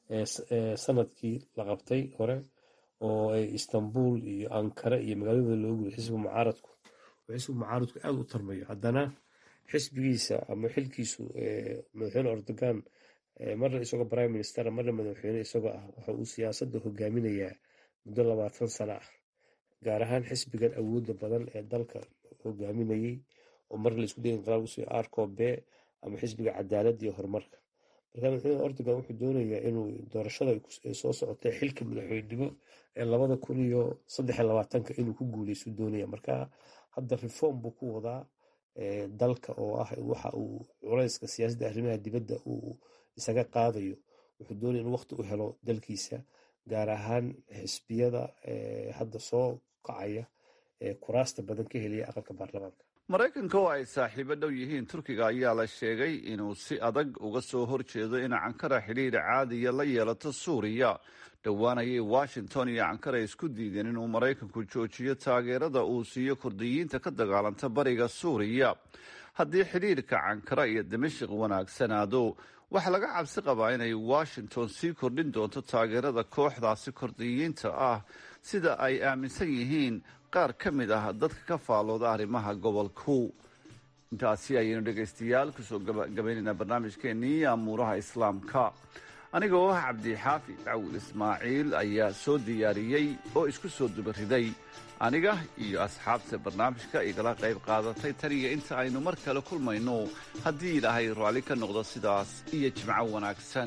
Speaker 13: sanadkii la qabtay hore oo ay istanbul iyo ankara iyo magaalada looga guulay xisbiga mucaaradku xisbiga mucaaradku aada u tarmayo haddana xisbigiisa ama xilkiisu madaxweyne erdogan marna isagoo prime minister marna madaxweyne isagoo ah waxa uu siyaasadda hogaaminayaa muddo labaatan sano ah gaar ahaan xisbigan awoodda badan ee dalka hogaaminayey oo mar laisku day inqilaab usoo arcobe ama xisbiga cadaaladda iyo horumarka marka madaxweyne erdogan wuxuu doonayaa inuu doorashada soo socotay xilka madaxweynenimo ee labada kun iyo saddex iyo labaatanka inuu ku guuleysu doonaya marka hadda reform buu ku wadaa dalka oo ah waxa uu culayska siyaasadda arrimaha dibadda uu isaga qaadayo wuxuu doonaya inuu waqti u helo dalkiisa gaar ahaan xisbiyada hadda soo kacaya ee kuraasta badan ka helaya aqalka baarlamaanka
Speaker 12: maraykanka oo ay saaxiibo dhow yihiin turkiga ayaa la sheegay inuu si adag uga soo horjeedo in cankara xidhiir caadiya la yeelato suuriya dhowaan ayay washington iyo cankara isku diideen inuu maraykanku joojiyo taageerada uu siiyo kurdiyiinta ka dagaalanta bariga suuriya haddii xidhiirka cankara iyo dimashik wanaagsanaado waxaa laga cabsi qabaa inay washington sii kordhin doonto taageerada kooxdaasi kurdiyiinta ah sida ay aaminsan yihiin qaar ka mid ah dadka ka faalooda arrimaha gobolku intaasi ayaynu dhegaystayaal kusoo gabaynaynaa barnaamijkeenii amuuraha islaamka aniga oo ah cabdixaafi cawil ismaaciil ayaa soo diyaariyey oo isku soo dubariday aniga iyo asxaabta barnaamijka igala qayb qaadatay taniyo inta aynu mar kale kulmayno haddii ilaahay raalli ka noqdo sidaas iyo jimco wanaagsan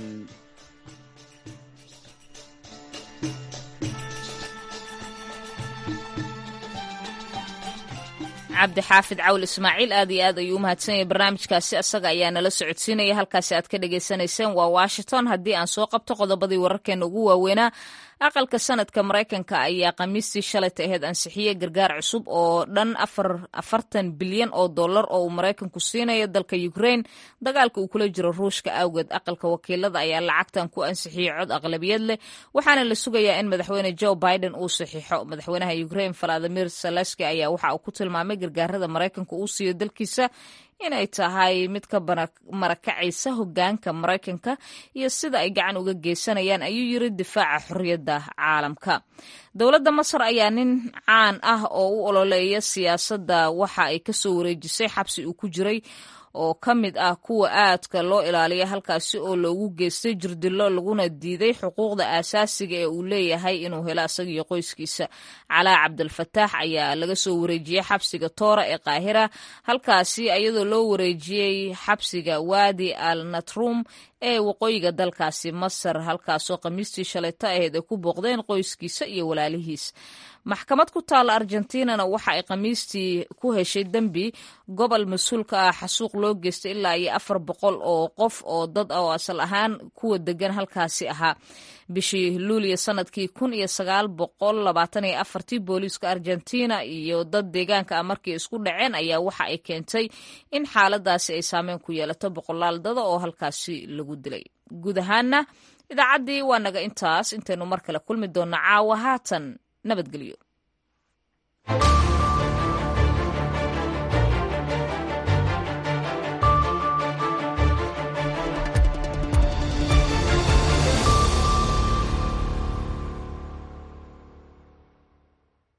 Speaker 1: cabdixaafid cawl ismaaciil aad iyo aad ayuu u mahadsan yahay barnaamijkaasi asaga ayaa nala socodsiinaya halkaasi aad ka dhagaysanayseen waa washington haddii aan soo qabto qodobadii wararkeena ugu waaweynaa aqalka sanadka maraykanka ayaa khamiistii shalayta aheyd ansixiyey gargaar cusub oo dhan afartan bilyan oo dollar oo uu maraykanku siinayo dalka ukrain dagaalka uu kula jiro ruushka awgeed aqalka wakiilada ayaa lacagtan ku ansixiyey cod aqlabiyad leh waxaana la sugayaa in madaxweyne joe biden uu saxiixo madaxweynaha ukrain valadimir saleski ayaa waxa uu ku tilmaamay gargaarada maraykanka uu siiyo dalkiisa inay tahay mid ka marakacaysa hogaanka maraykanka iyo sida ay gacan uga geysanayaan ayuu yiri difaaca xorriyadda caalamka dowladda masar ayaa nin caan ah oo u ololeeya siyaasadda waxa ay kasoo wareejisay xabsi uu ku jiray oo ka mid ah kuwa aadka loo ilaaliya halkaasi oo loogu geystay jirdilo laguna diiday xuquuqda aasaasiga ee uu leeyahay inuu helo isagiyo qoyskiisa calaa cabdilfataax ayaa laga soo wareejiyey xabsiga toora ee qaahira halkaasi iyadoo loo wareejiyey xabsiga waadi al natrum ee waqooyiga dalkaasi masar halkaasoo khamiistii shalayto ahayd ay ku booqdeen qoyskiisa iyo walaalihiis maxkamad ku taalla argentinana waxa ay khamiistii ku heshay dembi gobol mas-uulka ah xasuuq loo geystay ilaa iyo afar boqol oo qof oo dad oo asal ahaan kuwa degan halkaasi ahaa bishii luuliya sanadkii kun iyo sagaal boqol labaatan iyo afartii booliiska argentina iyo dad deegaanka ah markii isku dhaceen ayaa waxa ay keentay in xaaladaasi ay saameyn ku yeelato boqolaal dada oo halkaasi lagu dilay guud ahaana idaacaddii waa naga intaas intaynu mar kale kulmi doonno caawa haatan nabadgelyo